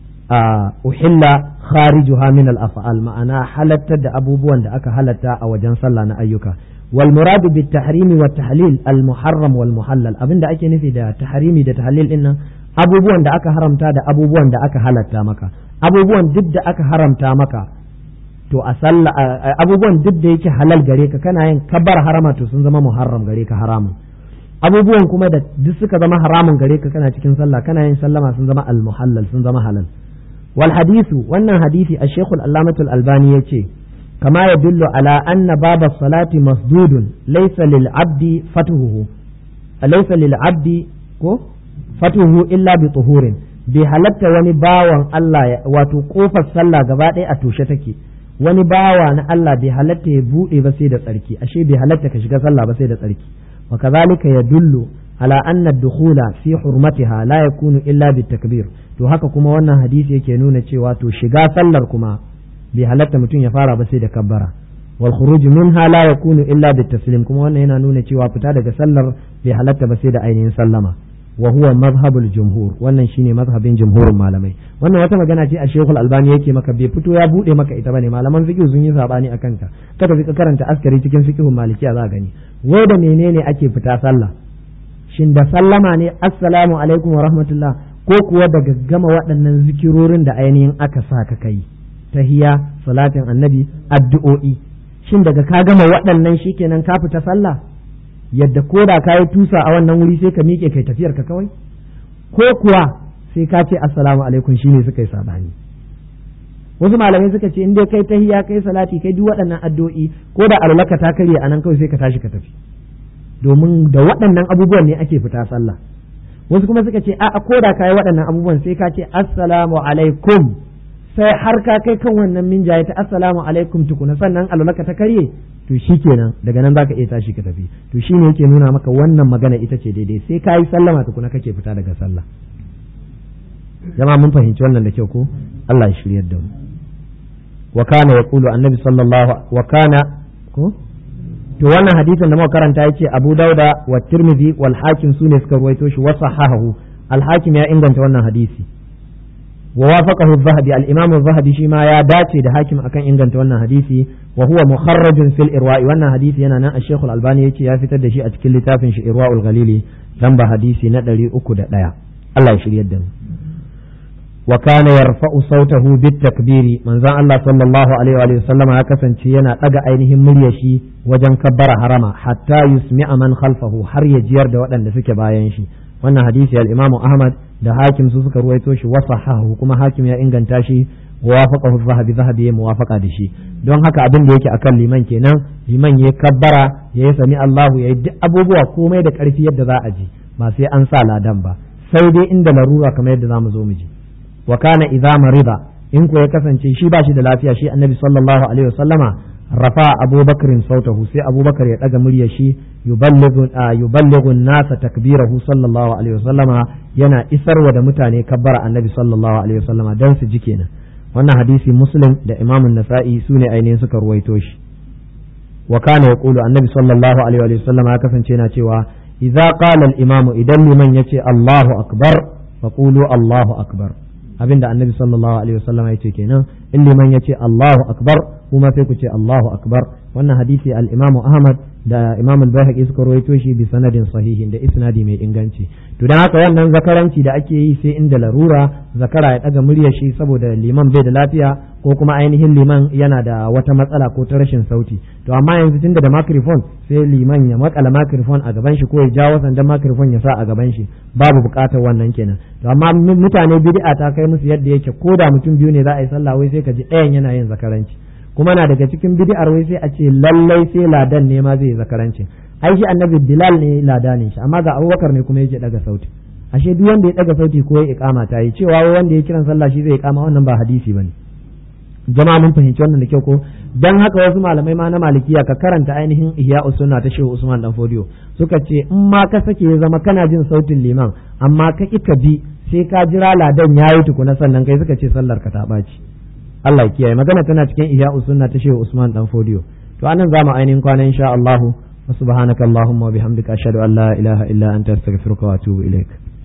Speaker 1: uhilla kharijuha min al-af'al ma'ana halattar da abubuwan da aka halatta a wajen sallah na ayyuka wal murad bit tahrimi wa tahlil al muharram wal muhallal abinda ake nufi da tahrimi da tahlil din nan abubuwan da aka haramta da abubuwan da aka halatta maka abubuwan duk da aka haramta maka to a sallah abubuwan duk da yake halal gare ka kana yin kabar harama to sun zama muharram gare ka haramun abubuwan kuma da duk suka zama haramun gare ka kana cikin sallah kana yin sallama sun zama al muhallal sun zama halal والحديث وأن حديث الشيخ الألامة الألباني يتي كما يدل على أن باب الصلاة مسدود ليس للعبد فتحه ليس للعبد فتحه إلا بطهور bai halatta wani bawan Allah wato kofar sallah gaba ɗaya a toshe take wani bawa na Allah bai halatta ya buɗe ba sai da tsarki ashe bai halatta ka shiga sallah ba sai da tsarki wa kazalika yadullu ala anna ad-dukhula fi hurmatiha la yakunu illa bitakbir to haka kuma wannan hadisi yake nuna cewa to shiga sallar kuma bai halatta mutum ya fara ba sai da kabbara wal khuruj minha la yakunu illa bitaslim kuma wannan yana nuna cewa fita daga sallar bai halatta ba sai da ainihin sallama wa huwa mazhabul jumhur wannan shine mazhabin jumhurin malamai wannan wata magana ce a Sheikhul Albani yake maka bai fito ya bude maka ita bane malaman fiqh sun yi sabani akan ta kada ka karanta askari cikin fiqhun malikiya za gani wai da menene ake fita sallah shin da sallama ne assalamu alaikum wa rahmatullah ko kuwa daga gama waɗannan zikirorin da ainihin aka sa ka kai tahiya salatin annabi addu'o'i shin daga ka gama waɗannan shikenan ka fita sallah yadda ko da ka yi tusa a wannan wuri sai ka miƙe kai tafiyar ka kawai ko kuwa sai ka ce assalamu alaikum shine suka yi sabani wasu malamai suka ce in dai kai tahiya kai salati kai duk waɗannan addu'o'i ko da alwalaka ta karye anan kawai sai ka tashi ka tafi domin da waɗannan abubuwan ne ake fita sallah wasu kuma suka ce a ko da kai waɗannan abubuwan sai ka ce assalamu alaikum sai har ka kai kan wannan minjaye ta assalamu alaikum tukuna sannan alwalaka ta karye to shi kenan daga nan zaka iya tashi ka tafi to shine yake nuna maka wannan magana ita ce daidai sai ka yi sallama tukuna kake fita daga sallah jama'a mun fahimci wannan da kyau ko Allah ya shiryar da mu wa kana yaqulu annabi sallallahu wa kana ko to wannan hadisin da muka karanta yace Abu Dauda wa Tirmidhi wal Hakim sune suka ruwaito shi wa sahahahu al Hakim ya inganta wannan hadisi wa wafaqahu az-Zahabi al-Imam az-Zahabi shi ma ya dace da Hakim akan inganta wannan hadisi wa huwa mukharrajun fil irwa'i wannan hadisi yana nan Sheikh al-Albani yace ya fitar da shi a cikin littafin shi Irwa'ul Ghalili lamba hadisi na 301 Allah ya shiryar da mu wa kana yarfa'u sautahu bit takbiri manzon Allah sallallahu alaihi wa sallama ya kasance yana daga ainihin muryar shi wajen kabbara harama hatta yusmi'a man khalfahu har ya jiyar da waɗanda suke bayan shi wannan hadisi al-Imam Ahmad da Hakim su suka ruwaito shi wa sahahu kuma Hakim ya inganta shi wafaqahu zahabi zahabi ya muwafaqa da shi don haka abin da yake akan liman kenan liman ya kabbara ya yi sami Allahu ya yi duk abubuwa komai da karfi yadda za a ji ba sai an sa ladan ba sai dai inda larura kamar yadda zamu zo mu ji wa kana idza marida in ko ya kasance shi ba shi da lafiya shi annabi sallallahu alaihi wasallama rafa abubakar sautahu sai abubakar ya daga muryar shi yuballighu yuballighu nasa takbirahu sallallahu alaihi wasallama yana isarwa da mutane kabbara annabi sallallahu alaihi wasallama dan su ji kenan wannan hadisi muslim da imam nasa'i su ne ainihin suka ruwaito shi wa kana yaqulu annabi sallallahu alaihi wasallama ya kasance yana cewa idza qala al-imamu idan liman yace Allahu akbar faqulu Allahu akbar abinda annabi sallallahu alaihi wasallam ya ce kenan in liman ya ce Allahu akbar kuma sai ku ce Allahu akbar wannan hadisi al-Imam Ahmad da Imam al-Baihaqi suka rawaito shi bi sanadin sahihin da isnadi mai inganci to dan haka wannan zakaranci da ake yi sai inda larura zakara ya daga muryar shi saboda liman bai da lafiya ko kuma ainihin liman yana da wata matsala ko ta rashin sauti to amma yanzu tunda da microphone sai liman ya makala microphone a gaban shi ko ya jawo sandan microphone ya sa a gaban shi babu bukatar wannan kenan to amma mutane bid'a ta kai musu yadda yake ko da mutum biyu ne za a yi sallah wai sai ka ji ɗayan yana yin zakaranci kuma na daga cikin bid'ar wai sai a ce lallai sai ladan ne ma zai zakaranci ai shi annabi bilal ne lada ne shi amma ga abubakar ne kuma yake daga sauti ashe duk wanda ya daga sauti ko ya iqama ta yi cewa wai wanda ya kiran sallah shi zai iqama wannan ba hadisi bane jama'a mun fahimci wannan da kyau ko dan haka wasu malamai ma na malikiya ka karanta ainihin ihya sunna ta shehu usman dan fodiyo suka ce in ma ka sake ya zama kana jin sautin liman amma ka ki ka bi sai ka jira ladan yayi tukuna sannan kai suka ce sallar ka ta ɓaci Allah ya kiyaye magana tana cikin ihya sunna ta shehu usman dan fodiyo to anan zamu ainihin kwana insha Allah wa subhanaka allahumma wa bihamdika ashhadu an la ilaha illa anta astaghfiruka wa atubu ilaik